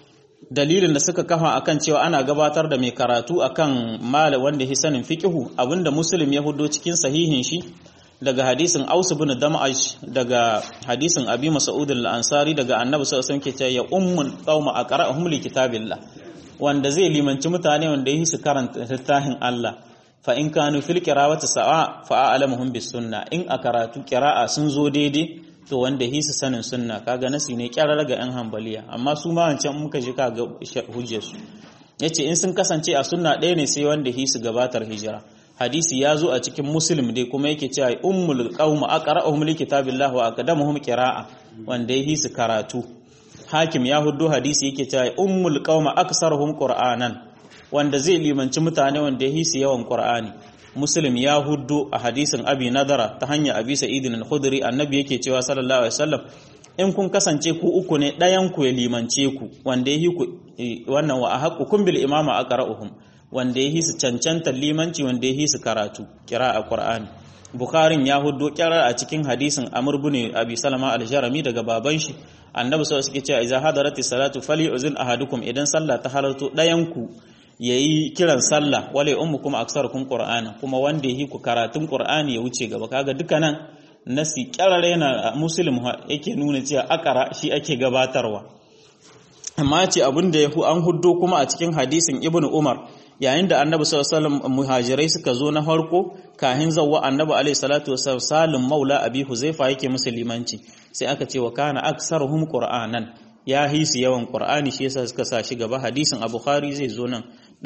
dalilin da suka kafa akan cewa ana gabatar da mai karatu akan mala wanda ya sanin fiqhu abinda muslim ya hudo cikin sahihin shi daga hadisin Aus ibn Dam'ash daga hadisin Abi Mas'ud al-Ansari daga Annabi sallallahu alaihi wasallam ke cewa ya ummul qauma aqra'uhum li kitabillah wanda zai limanci mutane wanda yi su karanta littafin Allah fa in kanu fil qira'ati sa'a fa a'lamuhum bis sunna in a karatu qira'a sun zo daidai to wanda yi su sanin sunna kaga nasi ne kyarar ga yan hanbaliya amma su ma wancan muka ji kaga hujjar su yace in sun kasance a sunna ɗaya ne sai wanda yi su gabatar hijira hadisi ya zo a cikin muslim dai kuma yake cewa ummul qaum aqra'uhum li kitabillahi wa aqdamuhum qira'a wanda yi su karatu hakim ya huddo hadisi yake cewa ummul qauma aksaruhum qur'anan wanda zai limanci mutane wanda yahi su yawan qur'ani muslim ya huddo a hadisin abi nadara ta hanyar abi sa'id al-khudri annabi yake cewa sallallahu alaihi wasallam in kun kasance ku uku ne ɗayan ku ya limance ku wanda yahi ku wannan wa ahaqqukum bil imama aqra'uhum wanda yahi su cancanta limanci wanda yahi su karatu qira'a qur'ani Bukharin ya huddo kyarar a cikin hadisin Amr bin Abi Salama al-Jarami daga baban shi annabi sallallahu alaihi wasallam idza hadarati salatu falyuzin ahadukum idan sallah ta halarto dayan ku yayi kiran sallah wala ummukum aksarukum qur'ana kuma wanda yi ku karatun qur'ani ya wuce gaba kaga dukkanan nasi kyarare yana muslim yake nuna cewa akara shi ake gabatarwa amma ce abin da yahu an huddo kuma a cikin hadisin ibnu umar yayin da annabi sallallahu alaihi wasallam muhajirai suka zo na farko kahin zawwa annabi alaihi salatu wasallam salim maula abi huzaifa yake musulmanci sai aka ce wa kana aksaruhum qur'anan ya hisi yawan qur'ani shi yasa suka sa shi gaba hadisin abu bukhari zai zo nan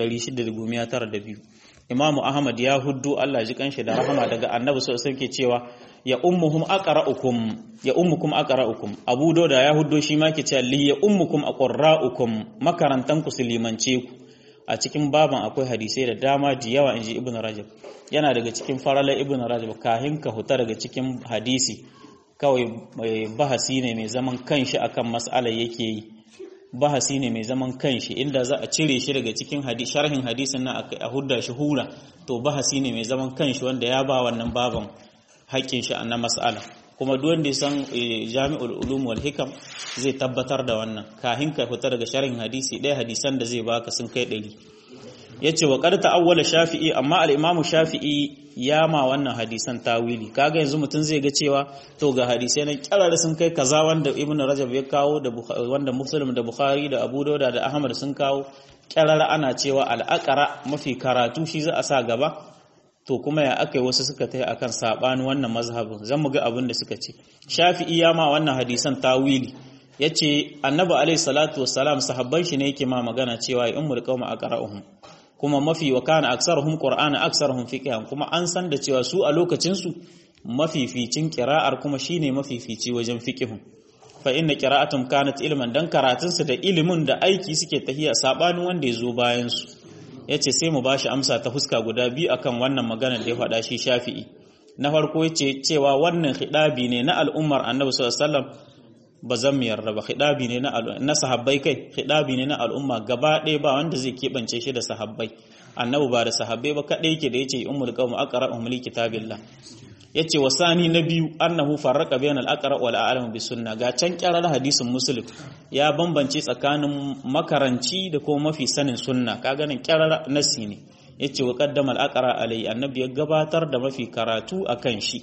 692 imam ahmad ya huddu Allah ji kanshi da rahama daga annabi sallallahu alaihi wasallam ke cewa ya ummuhum aqra'ukum ya ummukum aqra'ukum abu dauda ya huddo shi ma ke cewa li ya ummukum aqra'ukum makarantan ku limance ku a cikin baban akwai hadisai da dama da yawa inji ibn rajab yana daga cikin faralar ibn rajab kahin ka huta daga cikin hadisi kawai bahasi ne mai zaman kanshi akan mas'alar yake yi bahasi ne mai zaman kanshi inda za a cire shi daga cikin sharhin hadisin nan a hudda shi hura to bahasi ne mai zaman kanshi wanda ya ba wannan baban haƙƙin shi na mas'ala kuma duk wanda ya san jami'ul ulum wal hikam zai tabbatar da wannan kahin ka fita daga sharhin hadisi ɗaya hadisan da zai baka sun kai ɗari yace wa qad ta'awwala shafi'i amma al-imamu shafi'i ya ma wannan hadisan tawili kaga yanzu mutum zai ga cewa to ga hadisai na kirar sun kai kaza wanda ibnu rajab ya kawo da wanda muslim da bukhari da abu dauda da ahmad sun kawo kirar ana cewa al-aqra mafi karatu shi za a sa gaba to kuma ya aka yi wasu suka tai akan saɓani wannan mazhabin zan mu ga abin da suka ce shafi'i ya ma wannan hadisan tawili yace annabi alaihi salatu wassalam sahabban shi ne yake ma magana cewa ya ummul qauma aqra'uhum kuma mafi wa kana aksaruhum qur'ana aksaruhum fiqhan kuma an san da cewa su a lokacin su mafificin qira'ar kuma shine mafifici wajen fiqhun fa inna qira'atum kanat ilman dan karatun su da ilimin da aiki suke tahiya sabanin wanda ya zo bayan su ya ce sai mu ba shi amsa ta fuska guda biyu akan wannan maganar da ya faɗa shi shafi'i na farko ya ce cewa wannan hidabi ne na al'ummar annabi sallallahu ba zan mu yarda ba hidabi ne na sahabbai kai hidabi ne na al'umma gaba ɗaya ba wanda zai keɓance shi da sahabbai annabi ba da sahabbai ba kaɗai yake da ya ce ummul qawm aqra'uhum li kitabillah yace wasani na biyu annahu farraqa bainal aqra wal a'lam bis sunna ga can kyarar hadisin muslim ya bambance tsakanin makaranci da kuma mafi sanin sunna kaga nan kyarar nasi ne yace wa qaddama al aqra alai annabi ya gabatar da mafi karatu akan shi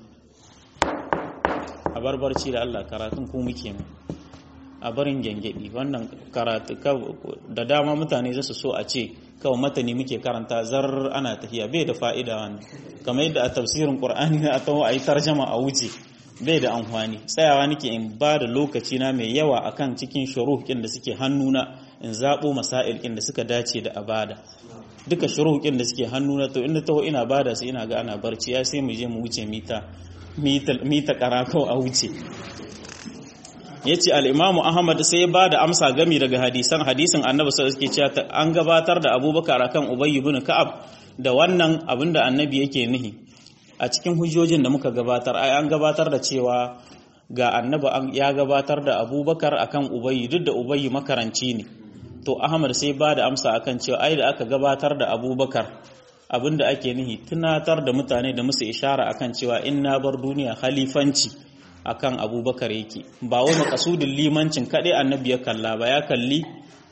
a barbarci da Allah karatun ku muke mu a barin gengedi wannan karatu da dama mutane zasu so a ce kawai matani muke karanta zar ana tafiya bai da fa'ida wannan kamar yadda a tafsirin qur'ani na atawo ayi tarjama a wuce bai da amfani tsayawa nake in ba da lokaci na mai yawa akan cikin shuruh kin da suke hannuna in zabo masail kin da suka dace da abada duka shuruh kin da suke hannuna to inda taho ina bada su ina ga ana barci ya sai mu je mu wuce mita mita karako a wuce ya ce al'imamu ahmad sai ya ba da amsa gami daga hadisan hadisin annabi sai suke cewa an gabatar da abubakar akan ubayy ibn ka'ab da wannan abin da annabi yake nihi a cikin hujjojin da muka gabatar ai an gabatar da cewa ga annabi ya gabatar da abubakar akan ubayy duk da ubayy makaranci ne to ahmad sai ba da amsa akan cewa ai da aka gabatar da abubakar abin da ake nihi tunatar da mutane da musu ishara akan cewa in na bar duniya khalifanci akan abubakar yake ba wai makasudin limancin kaɗai annabi ya kalla ba ya kalli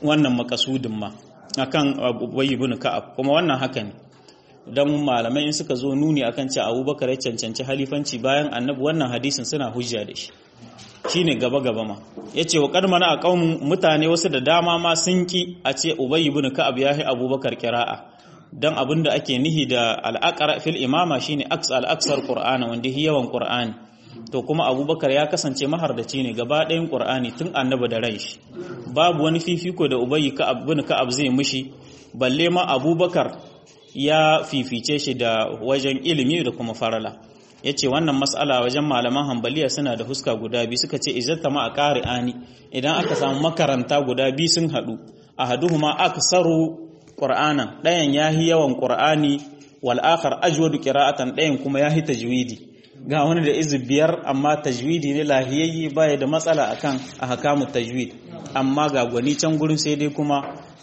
wannan makasudin ma akan Ubay ibn Ka'ab kuma wannan haka ne dan malamai in suka zo nuni akan cewa Abubakar ya cancanci halifanci bayan Annabi wannan hadisin suna hujja da shi shine gaba gaba ma yace wa qad mana qaumun mutane wasu da dama ma sun ki a ce Ubay ibn Ka'ab ya yi Abubakar qira'a dan abinda ake nihi da al-aqra fil imama shine aks al-aksar qur'ana wanda yawan qur'ani to kuma abubakar ya kasance mahardaci ne gaba ɗayan ƙur'ani tun annaba da rai shi babu wani fifiko da ubayi ka'ab bin ka'ab zai mishi balle ma abubakar ya fifice shi da wajen ilimi da kuma farala yace wannan mas'ala wajen malaman hambaliya suna da huska guda biyu suka ce izatta ma a qari'ani idan aka samu makaranta guda biyu sun haɗu ahaduhuma aksaru qur'anan ɗayan yahi yawan qur'ani wal akhar ajwadu qira'atan ɗayan kuma yahi tajwidi ga wani da izu biyar amma tajwidi ne lahiyayye baya da matsala akan ahkamu tajwid amma ga gwani can gurin sai dai kuma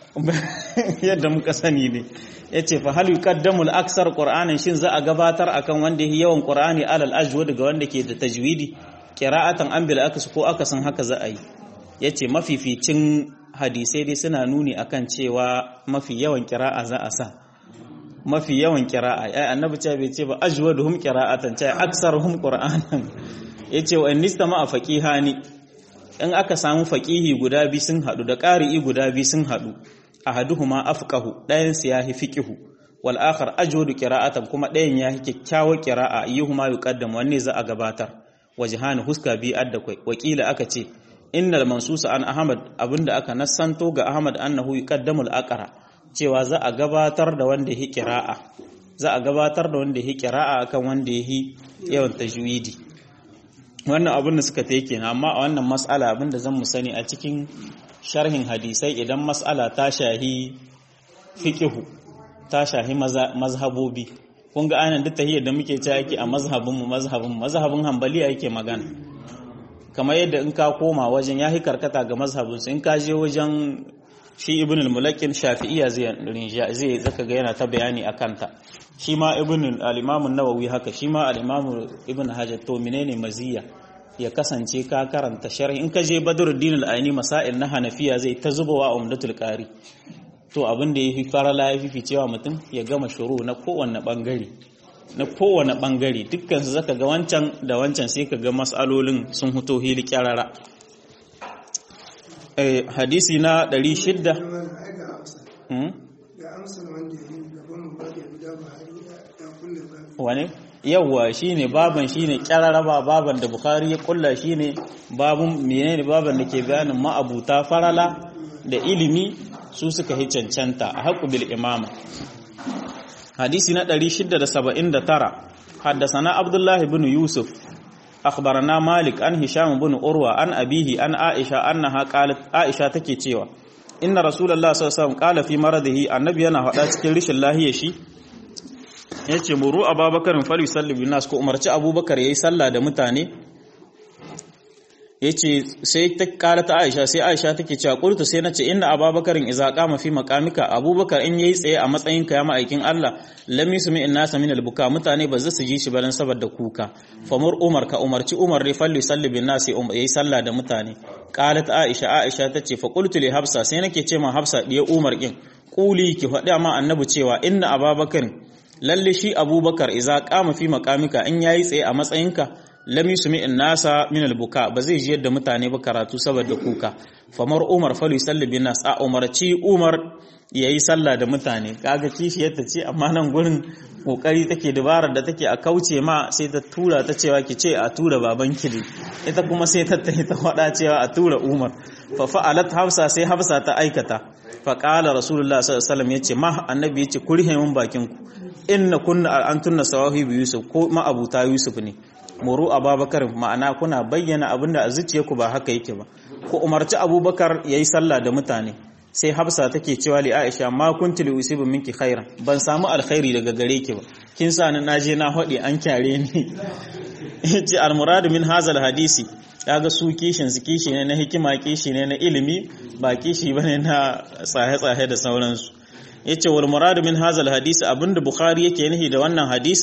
yadda muka sani ne yace fa hal yuqaddamu al-aksar qur'anan shin za a gabatar akan wanda yake yawan qur'ani alal ajwad ga wanda ke da tajwidi qira'atan an bil aks ko akasin haka za a yi yace mafificin hadisai dai suna nuni akan cewa mafi yawan qira'a za a sa mafi yawan kira'a ai annabi ce bai ce ba ajwaduhum qira'atan ce aksaruhum qur'anan yace wa innistama faqihani in aka samu faqihi guda bi sun hadu da qari'i guda bi sun hadu ahaduhuma afqahu dayan su yahi fiqihu wal akhar ajwadu qira'atan kuma dayan yahi kyakkyawar qira'a ayyuhuma yuqaddam wanne za a gabatar wajhani huska bi adda kai wakila aka ce innal mansusa an ahmad abinda aka nassanto ga ahmad annahu yuqaddamu al aqra cewa za a gabatar da wanda ya kira'a za a gabatar da wanda ya kira'a akan wanda ya yawan tajwidi wannan abin da suka take kenan amma a wannan mas'ala abin da zan mu sani a cikin sharhin hadisai idan mas'ala ta shahi fiqhu ta shahi mazhabobi kun ga anan duk tahiyyar da muke ta yake a mazhabin mu mazhabin mazhabin hanbaliya yake magana kamar yadda in ka koma wajen yahi karkata ga mazhabin in ka je wajen shi ibn al-mulakin shafi'iyya zai rinja zai zaka ga yana ta bayani akan ta shi ma ibn al-imam an-nawawi haka shi ma al-imam ibn hajar to menene maziya ya kasance ka karanta sharhi in ka je badruddin al-aini masail na hanafiya zai ta zubawa umdatul qari to abin da yafi farala yafi ficewa mutum ya gama shuru na kowanne bangare na kowanne bangare dukkan su zaka ga wancan da wancan sai ka ga masalolin sun huto hili kyarara hadisi na 600 wane yawwa shine baban shine kyararaba baban da bukhari ya kulla shine babun menene baban da ke bayanin ma'abuta farala da ilimi su suka hi cancanta a haƙu bil imama hadisi na 679 haddasana abdullahi bin yusuf أخبرنا مالك عن هشام بن أروى عن أبيه عن عائشة أنها قالت عائشة تكي تيوا إن رسول الله صلى الله عليه وسلم قال في مرضه النبي أنا هذا cikin rishin lahiya shi yace muru Abubakar fal yusalli bin nas ko umarci Abubakar yayi sallah da mutane yace sai ta kara ta Aisha sai Aisha take cewa qultu sai nace inna Abubakarin idza qama fi maqamika Abubakar in yayi tsaye a matsayin ka ya ma'aikin Allah lam yusmi innasa min albuka mutane ba za su ji shi balan saboda kuka famur Umar ka umarci Umar ne falli salli bin nas yayi sallah da mutane qalat Aisha Aisha tace fa qultu li Hafsa sai nake ce ma Hafsa diya Umar kin quli ki faɗa ma annabi cewa inna Abubakar lalle shi Abubakar idza qama fi maqamika in yayi tsaye a matsayinka lam yusmi nasa min albuka ba zai ji yadda mutane ba karatu saboda kuka famar umar falu salli bin nas a umarci umar yayi sallah da mutane kaga kishi yadda ce amma nan gurin kokari take dabarar da take a kauce ma sai ta tura ta cewa ki ce a tura baban kili ita kuma sai ta tayi ta faɗa cewa a tura umar fa fa'alat hafsa sai hafsa ta aikata fa qala rasulullah sallallahu alaihi wasallam yace ma annabi yace ku rihe mun bakin ku inna kunna antunna sawahibi yusuf ko ma abuta yusuf ne muru ababakar ma'ana kuna bayyana abinda a zuciyarku ba haka yake ba ku umarci abubakar yayi sallah da mutane sai hafsa take cewa li aisha ma kunti li usibu minki khairan ban samu alkhairi daga gare ki ba kin sa ni naje na hodi an kyare ni yace al murad min hazal hadisi kaga su kishin su kishi ne na hikima kishi ne na ilimi ba kishi bane na tsahe tsahe da sauransu yace wal murad min hazal hadisi abinda bukhari yake nihi da wannan hadisin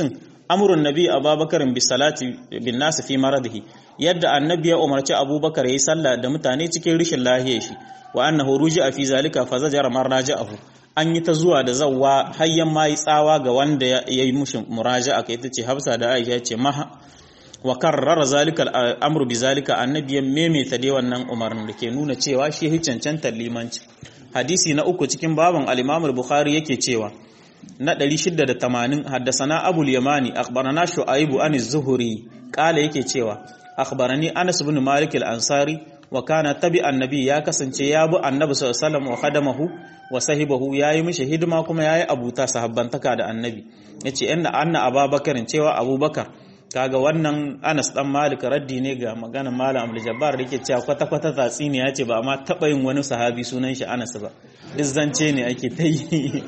amrun nabi abubakar bi salati bin nas fi maradihi yadda annabi ya umarci abubakar yayi sallah da mutane cikin rishin lahiyar shi wa annahu ruji'a fi zalika fa zajara marraja'ahu an yi ta zuwa da zawwa hayyan mai tsawa ga wanda ya yi mushi muraja'a kai tace Hafsa da Aisha ce maha wa karrara zalika al'amru bi zalika annabi ya maimaita dai wannan umarnin da ke nuna cewa shi ya cancantar limanci hadisi na uku cikin baban al-Imam al-Bukhari yake cewa na 680 haddasana Abu al-Yamani akhbarana Shu'aib an az-Zuhri kala yake cewa akhbarani Anas ibn Malik al-Ansari wa kana tabi annabi ya kasance ya bi annabi sallallahu alaihi wasallam wa khadamahu wa sahibahu yayi mishi hidima kuma yayi abuta sahabbantaka da annabi yace inna anna ababakarin cewa abubakar kaga wannan Anas dan Malik raddi ne ga maganar Malam Abdul Jabbar da yake cewa kwata kwata tatsini ya ce ba amma taba yin wani sahabi sunan shi Anas ba duk zance ne ake ta yi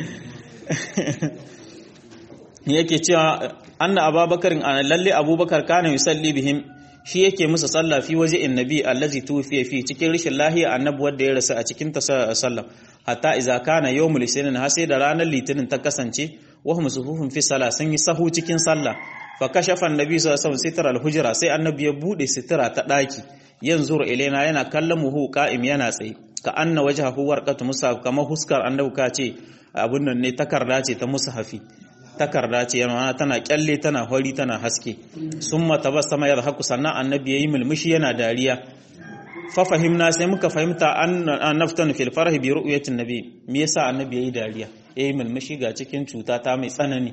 yake cewa anna Abubakar lalle Abubakar kana yusalli bihim shi yake musu sallah fi waje annabi allazi tufiya fi cikin rishin lahiya annabi wanda ya rasu a cikin ta sallah hatta idza kana yawmul isnin har sai da ranar litinin ta kasance wa hum sufufun fi salah sun yi sahu cikin sallah fa kashafa annabi sallallahu alaihi wasallam sitrar al-hujra sai annabi ya bude sitira ta daki yanzuru ilaina yana kallon muhu qa'im yana tsaye ka anna wajhahu warqatu musaf kamar huskar annabi ka ce abun nan ne takarda ce ta mushafi takarda ce yana tana kyalle tana hori tana haske summa tabassama yadhaku sannan annabi yayi mulmushi yana dariya fa fahimna sai muka fahimta an naftanu fil farhi bi ru'yatin nabi me yasa annabi yayi dariya yayi mulmushi ga cikin cuta ta mai tsanani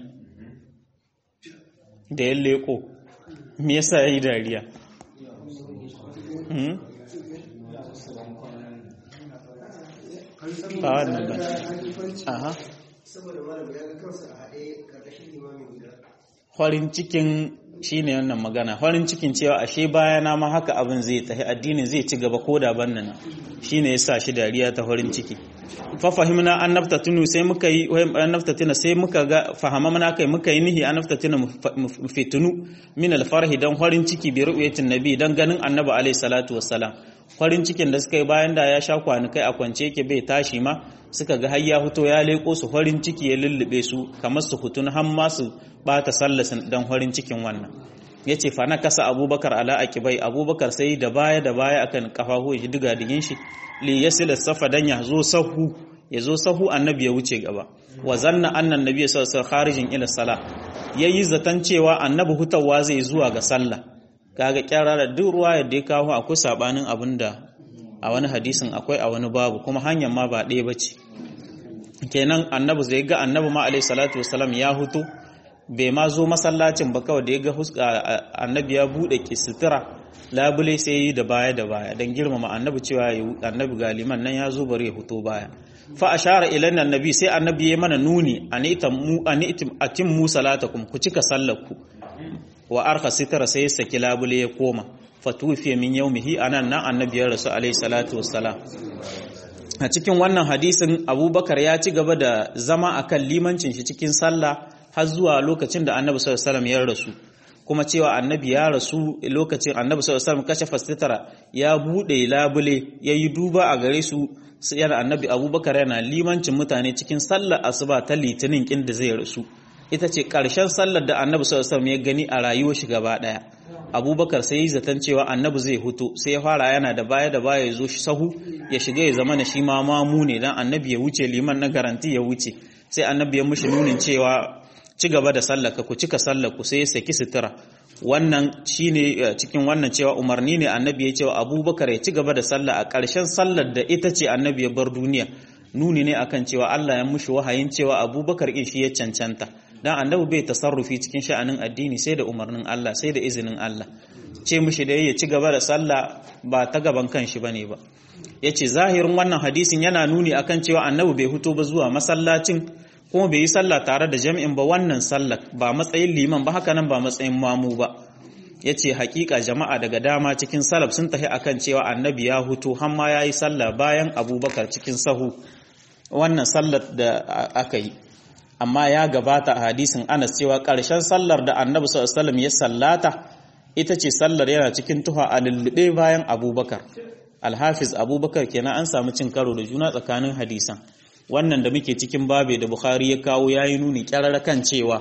da ya leko me yasa yayi dariya a wannan ba aha farin cikin shine wannan magana farin cikin cewa ashe bayana ma haka abin zai tafi addinin zai ci gaba ko da ban nan shine yasa shi dariya ta farin ciki fa fahimna an naftatunu sai muka yi an naftatuna sai muka ga fahamamna kai muka yi nihi an naftatuna fitunu min alfarhi dan farin ciki bi ru'yatin nabi dan ganin annabi alaihi salatu wassalam farin cikin da suka yi bayan da ya sha kwanukai a kwance yake bai tashi ma suka ga har ya fito ya leko su farin ciki ya lullube su kamar su hutun har ma su bata sallasin dan farin cikin wannan yace fa na kasa abubakar ala akibai abubakar sai da baya da baya akan kafahu ya diga digin shi li yasil safa dan ya zo sahu ya zo sahu annabi ya wuce gaba wa zanna annan nabi sallallahu alaihi wasallam kharijin ila salah yayi zaton cewa annabi hutawa zai zuwa ga sallah kaga kyara da duk ruwa yadda ya kawo akwai sabanin abin da a wani hadisin akwai a wani babu kuma hanyar ma ba ɗaya bace kenan annabi zai ga annabi ma alaihi salatu wasalam ya hutu bai ma zo masallacin ba kawai da ya ga annabi ya buɗe kisitira labule sai yi da baya da baya don girmama annabi cewa annabi galiman nan ya zo bari ya huto baya fa ashara ilan annabi sai annabi ya mana nuni anitam mu anitim atim mu salatakum ku cika sallarku wa arka sitara sai ya saki labule ya koma fatufiya min yaumihi anan nan annabi ya rasu alaihi salatu wassalam a cikin wannan hadisin abubakar ya ci gaba da zama akan limancin shi cikin sallah har zuwa lokacin da annabi sallallahu alaihi ya rasu kuma cewa annabi ya rasu lokacin annabi sallallahu alaihi wasallam kashe fastitara ya bude labule yayi duba a gare su yana annabi abubakar yana limancin mutane cikin sallar asuba ta litinin kin da zai rasu ita ce ƙarshen sallar da annabi sallallahu alaihi ya gani a rayuwar shi gaba ɗaya abubakar sai yi zaton cewa annabi zai hutu sai ya fara yana da baya da baya ya zo shi sahu ya shiga ya zama na shi ma mamu ne dan annabi ya wuce liman na garanti ya wuce sai annabi ya mushi nunin cewa ci gaba da sallaka ku cika sallaku sai ya saki sutura wannan shine cikin wannan cewa umarni ne annabi ya cewa abubakar ya ci gaba da sallah a ƙarshen sallar da ita ce annabi ya bar duniya nuni ne akan cewa Allah ya mushi wahayin cewa abubakar in shi ya cancanta dan annabi bai tasarrufi cikin sha'anin addini sai da umarnin Allah sai da izinin Allah ce mushi da ya ci gaba da sallah ba ta gaban kanshi bane ba yace zahirin wannan hadisin yana nuni akan cewa annabi bai fito ba zuwa masallacin kuma bai yi sallah tare da jami'in ba wannan sallah ba matsayin liman ba haka nan ba matsayin mamu ba yace hakika jama'a daga dama cikin salaf sun tafi akan cewa annabi ya huto har ma yayi sallah bayan abubakar cikin sahu wannan sallar da aka yi amma ya gabata a hadisin Anas cewa ƙarshen sallar da Annabi sallallahu alaihi ya sallata ita ce sallar yana cikin tuha a lullube bayan Abubakar Alhafiz Abubakar kenan an samu cin karo da juna tsakanin hadisan wannan da muke cikin babe da Bukhari ya kawo yayi nuni kyararra kan cewa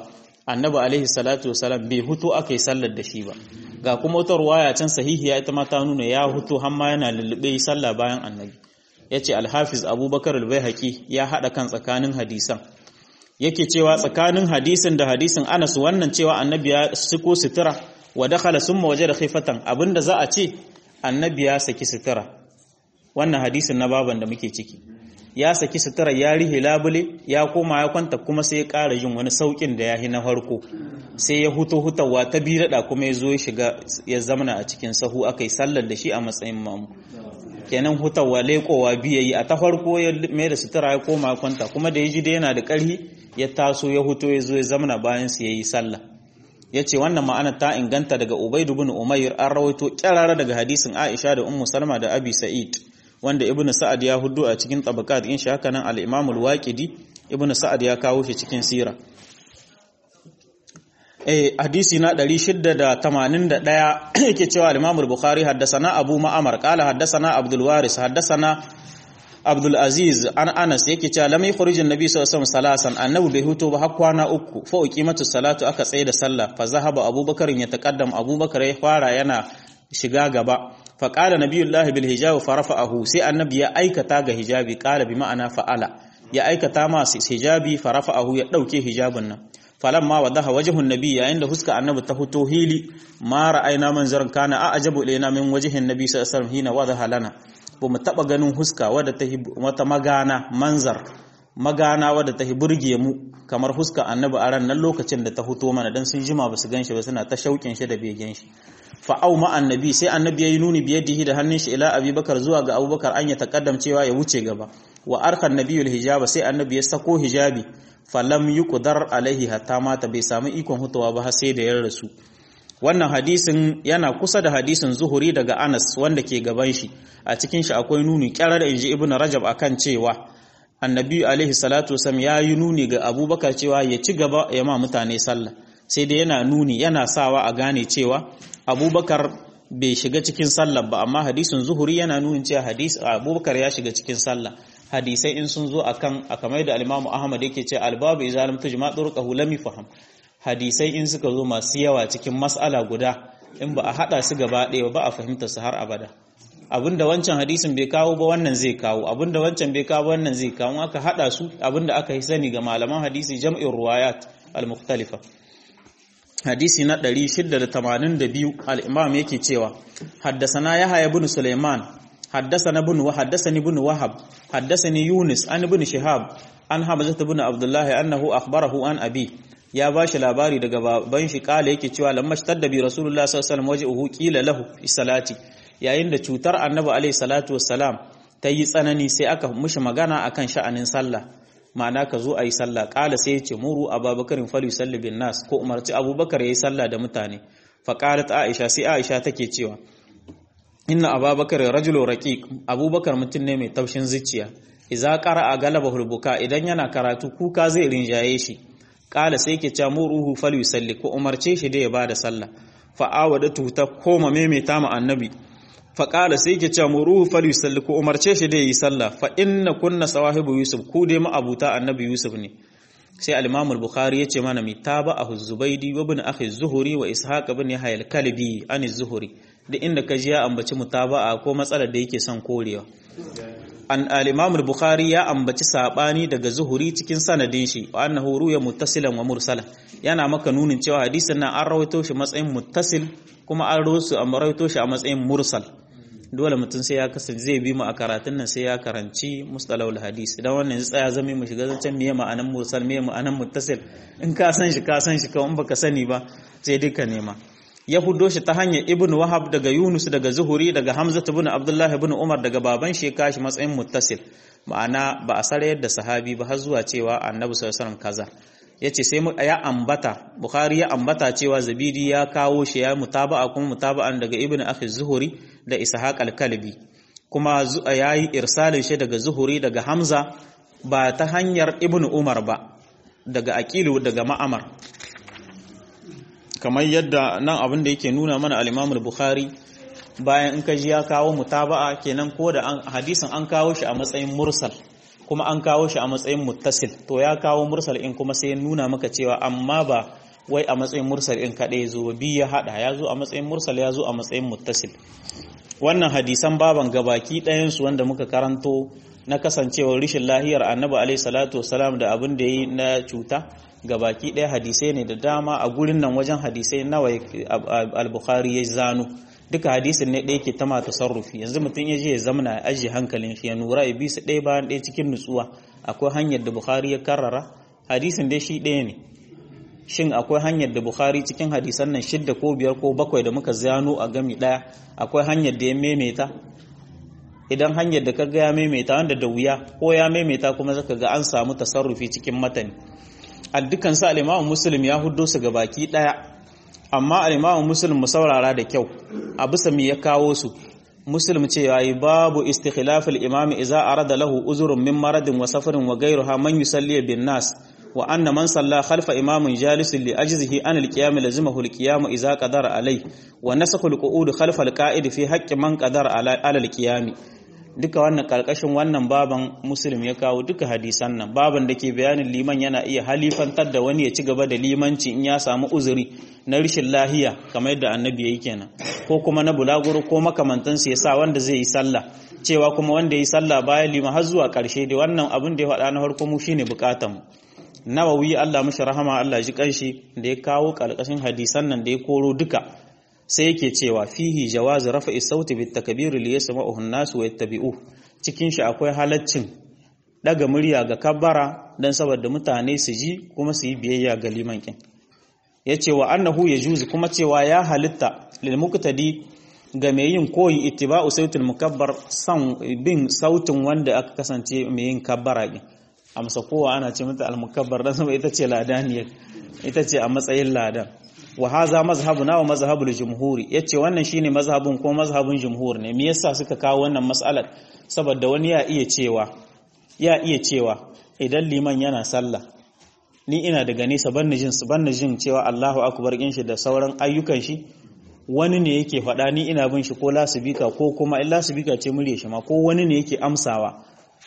annabi alaihi salatu wasalam bai hutu aka yi sallar da shi ba ga kuma wata ruwaya can sahihiya ita ma ta nuna ya hutu har ma yana lullube yi sallah bayan annabi yace alhafiz abubakar al-baihaqi ya hada kan tsakanin hadisan yake cewa tsakanin hadisin da hadisin Anas wannan cewa annabi ya siko sutura wa dakhala summa wajada khifatan abinda za a ce annabi ya saki sutura wannan hadisin na baban da muke ciki ya saki sutura ya rihe labule ya koma ya kwanta kuma sai ya ƙara yin wani saukin da ya yi na farko sai ya huto hutawa ta biyu daɗa kuma ya zo ya shiga ya zamana a cikin sahu aka yi sallar da shi a matsayin mamu kenan hutawa leƙowa biya yi a ta farko ya mai da sutura ya koma ya kwanta kuma da ya ji da yana da ƙarhi ya taso ya huto ya zo ya zamana bayan su ya yi sallah ya ce wannan ma'ana ta inganta daga ubaidu bin umair an rawaito kyarara daga hadisin aisha da ummu salma da abi sa'id wanda ibnu sa'ad ya hudu a cikin tabaqat in shi haka nan al-imam al-waqidi ibnu sa'ad ya kawo shi cikin sira eh hadisi na 681 yake cewa al-imam al-bukhari haddathana abu ma'amar qala haddathana abdul waris haddathana abdul aziz an anas yake cewa lam yukhrij an-nabi sallallahu alaihi wasallam salasan annabi bai huto ba har kwana uku fa uqimatu salatu aka tsaye da sallah fa zahaba abubakar ya taqaddam abubakar ya fara yana shiga gaba fa qala nabiyullahi bil hijab fa rafa'ahu sai annabi ya aikata ga hijabi qala bi ma'ana fa'ala ya aikata ma hijabi fa rafa'ahu ya dauke hijabin nan falamma wadaha wajhun nabi yayin da huska annabi ta fito hili ma ra'ayna manzaran kana a ajabu ilaina min wajhin nabi sallallahu alaihi wasallam hina wadaha lana ba mu taba ganin huska wadda ta wata magana manzar magana wadda ta burge mu kamar huska annabi a ran nan lokacin da ta fito mana dan sun jima ba su ganshi ba suna ta shaukin shi da begen shi fa au ma annabi sai annabi yayi nuni biyadihi da hannun shi ila abubakar zuwa ga abubakar an ya takaddam cewa ya wuce gaba wa arkan nabiyul hijaba sai annabi ya sako hijabi falam yuqdar alaihi hatta mata bai samu ikon hutawa ba har sai da ya rasu wannan hadisin yana kusa da hadisin zuhuri daga Anas wanda ke gaban shi a cikin shi akwai nuni kyarar inji ibn Rajab akan cewa annabi alaihi salatu wasallam ya yi nuni ga Abubakar cewa ya ci gaba ya ma mutane sallah sai dai yana nuni yana sawa a gane cewa Abubakar bai shiga cikin sallah ba amma hadisin zuhuri yana nunin cewa hadis Abubakar ya shiga cikin sallah hadisai in sun zo akan akamai da al-Imam Ahmad yake ce al-babu idza lam tujma turqahu lam yafham hadisai in suka zo masu yawa cikin mas'ala guda in ba a hada su gaba ɗaya ba a fahimta su har abada abinda wancan hadisin bai kawo ba wannan zai kawo abinda wancan bai kawo wannan zai kawo aka hada su abinda aka yi sani ga malaman hadisi jam'in ruwayat al-mukhtalifa hadisi na 682 al-imam yake cewa haddasana yahya ibn sulaiman haddasana ibn wa haddasani ibn wahab haddasani yunus an ibn shihab an hamzah ibn abdullah annahu akhbarahu an abi ya ba shi labari daga baban shi kala yake cewa lamma shtadda bi rasulullah sallallahu alaihi wasallam wajhuhu qila lahu fi salati yayin da cutar annabi alaihi salatu wassalam ta yi tsanani sai aka mishi magana akan sha'anin sallah ma'ana ka zo ayi sallah kala sai ya ce muru abubakarin fali yusalli bin nas ko umarci abubakar yayi sallah da mutane fa qalat aisha sai aisha take cewa inna abubakar rajulu raqiq abubakar mutum ne mai taushin zuciya idza qara'a galaba hulbuka idan yana karatu kuka zai rinjaye shi kala sai ke ca muruhu fal yusalli ko umarce shi da ya bada sallah fa awadatu ta koma maimaita ma annabi fa kala sai ke ca muruhu fal yusalli ko umarce shi da yi sallah fa inna kunna sawahibu yusuf ku dai ma abuta annabi yusuf ne sai al-imam al-bukhari yace mana mi taba ahu zubaidi wa ibn akhi zuhuri wa ishaq ibn yahya al-kalbi an zuhuri da inda ka ji ya ambaci mutaba'a ko matsalar da yake son korewa an al-imam al-bukhari ya ambaci sabani daga zuhuri cikin sanadin shi wa annahu ruya muttasilan wa mursala yana maka nunin cewa hadisin nan an rawaito shi matsayin muttasil kuma an rawaito shi a matsayin mursal dole mutum sai ya kasance zai bi mu a karatun nan sai ya karanci mustalahul hadis idan wannan zai tsaya zama mu shiga zancen miye ma'anan mursal miye ma'anan muttasil in ka san shi ka san shi kawai in baka sani ba sai duka nema ya hudo shi ta hanyar ibn wahab daga yunus daga zuhuri daga hamza ibn abdullah ibn umar daga baban shi kashi matsayin muttasil ma'ana ba a sare yadda sahabi ba har zuwa cewa annabi sallallahu alaihi kaza yace sai ya ambata bukhari ya ambata cewa zabidi ya kawo shi ya mutaba'a kuma mutaba'an daga ibn akhi zuhuri da ishaq al-kalbi kuma yayi irsalin shi daga zuhuri daga hamza ba ta hanyar ibn umar ba daga aqilu daga ma'amar kamar yadda nan abin da yake nuna mana al-Imam al-Bukhari bayan in kaji ya kawo mutaba'a kenan ko da hadisin an kawo shi a matsayin mursal kuma an kawo shi a matsayin muttasil to ya kawo mursal in kuma sai ya nuna maka cewa amma ba wai a matsayin mursal in kaɗai ya zo ba biyu ya haɗa ya zo a matsayin mursal ya zo a matsayin muttasil wannan hadisan baban gabaki ɗayansu wanda muka karanto na kasancewar rishin lahiyar annabi alaihi salatu wasalam da abin da yi na cuta gabaki ɗaya hadisai ne da dama a gurin nan wajen hadisai nawa al-bukhari ya zano duka hadisin ne ɗaya ke ta ma tasarrufi yanzu mutum ya je ya zamana ya ajiye hankalin shi ya nura ya bi su ɗaya bayan ɗaya cikin nutsuwa akwai hanyar da bukhari ya karrara hadisin dai shi ɗaya ne shin akwai hanyar da bukhari cikin hadisan nan shidda ko biyar ko bakwai da muka zano a gami ɗaya akwai hanyar da ya maimaita idan hanyar da kaga ya maimaita wanda da wuya ko ya maimaita kuma zaka ga an samu tasarrufi cikin matani a dukkan sa al-Imam Muslim ya huddo su ga baki daya amma al-Imam Muslim mu saurara da kyau a bisa me ya kawo su Muslim ce yayi babu istikhlaf al-imam idza arada lahu uzrun min maradin wa safarin wa ghayruha man yusalli bin nas wa anna man salla khalfa imamin jalisin li ajzihi an al-qiyam lazimahu al-qiyam idza qadara alai wa nasakhu al-qu'ud khalfa al-qa'id fi haqqi man qadara ala al-qiyam duka wannan karkashin wannan baban muslim ya kawo duka hadisan nan baban da ke bayanin liman yana iya halifantar da wani ya ci gaba da limanci in ya samu uzuri na rishin lahiya kamar yadda annabi ya yi kenan ko kuma na bulaguro ko makamantansu ya sa wanda zai yi sallah cewa kuma wanda ya yi sallah bayan liman har zuwa karshe da wannan abin da ya faɗa na farko mu shine bukatan mu nawawi Allah mishi rahama Allah ji kanshi da ya kawo karkashin hadisan nan da ya koro duka sai yake cewa fihi jawazu rafa'i sauti bit takbir li yasma'uhu an-nas wa yattabi'u cikin shi akwai halaccin daga murya ga kabbara dan saboda mutane su ji kuma su yi biyayya ga liman kin yace wa annahu yajuzu kuma cewa ya halitta lil muqtadi ga mai yin koyi ittiba'u sautil mukabbar san bin sautin wanda aka kasance mai yin kabbara din amsa kowa ana ce mata al-mukabbar dan saboda ita ce ladaniyar ita ce a matsayin ladan wa haza mazhabuna wa mazhabul jumhuri yace wannan shine mazhabin ko mazhabin jumhur ne me yasa suka kawo wannan mas'alar saboda wani ya iya cewa ya iya cewa idan liman yana sallah ni ina daga nesa banni jin banni jin cewa Allahu akbar kin shi da sauran ayyukan shi wani ne yake faɗa ni ina bin shi ko lasibika ko kuma in lasibika ce murya shi ma ko wani ne yake amsawa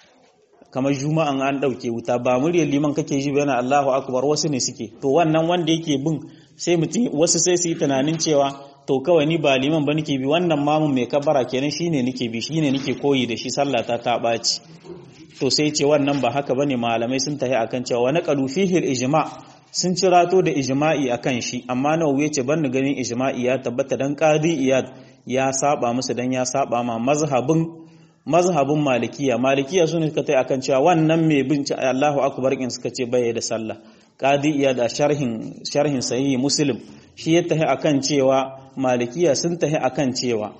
kamar juma'an an ɗauke wuta ba muryar liman kake ji yana Allahu akbar wasu ne suke to wannan wanda yake bin sai mutum wasu sai su yi tunanin cewa to kawai ni ba liman ba nake bi wannan mamun mai kabara kenan shine nake bi shine nake koyi da shi sallah ta ta ɓaci to sai ce wannan ba haka bane malamai sun tahi akan cewa wani qalu fihi ijma sun cirato da ijma'i akan shi amma nawawi yace ban ganin ijma'i ya tabbata dan qadi iyad ya saba musu dan ya saba ma mazhabin mazhabin malikiya malikiya su ne suka tai akan cewa wannan mai bin Allahu akbar in suka ce bai da sallah qadi iya da sharhin sharhin sahihi muslim shi ya tahi akan cewa malikiya sun tahi akan cewa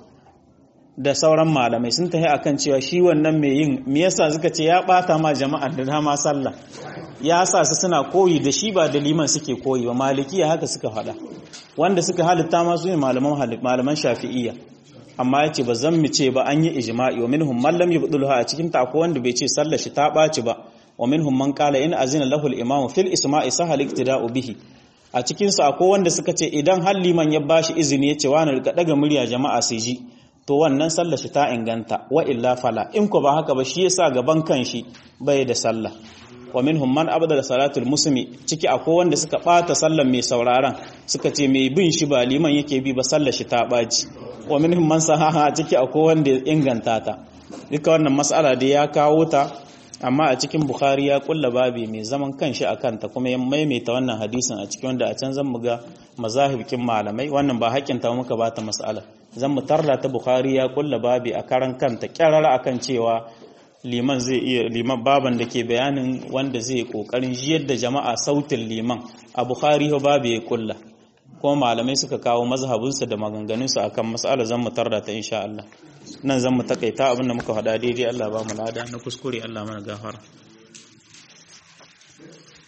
da sauran malamai sun tahi akan cewa shi wannan mai yin me yasa suka ce ya bata ma jama'a da dama sallah ya sa su suna koyi da shi ba da liman suke koyi ba malikiya haka suka faɗa wanda suka halitta ma su ne malaman malaman shafi'iyya amma ya ce ba zan mu ce ba an yi ijma'i wa minhum man lam yubdulha a cikin ta akwai wanda bai ce sallar shi ta ɓaci ba wa minhum man qala in azina lahu al-imam fil isma'i sahal iktida'u bihi a cikin su akwai wanda suka ce idan har liman ya bashi izini ya ce wani rika daga murya jama'a su ji to wannan sallar shi ta inganta wa illa fala in ko ba haka ba shi yasa gaban kanshi bai da sallah wa minhum man abada salatul muslimi ciki akwai wanda suka bata sallar mai sauraron suka ce mai bin shi ba liman yake bi ba sallar shi ta baci wa minhum man sahaha ciki akwai wanda ya inganta ta duka wannan mas'ala da ya kawo ta amma a cikin bukhari ya kulla babi mai zaman kanshi a kanta kuma ya maimaita wannan hadisin a cikin wanda a can zan muga mazahibikin malamai wannan ba haƙƙin ta muka ba ta mas'ala zan mu tarda ta bukhari ya kulla babi a karan kanta kyarara akan cewa liman zai iya liman baban da ke bayanin wanda zai kokarin jiyar da jama'a sautin liman a bukhari ho babu ya kulla kuma malamai suka kawo mazhabinsu da maganganunsu akan mas'ala zan mu tarda ta insha Allah nan zan mu takaita abinda muka faɗa daidai Allah ba mu lada na kuskure Allah mana gafara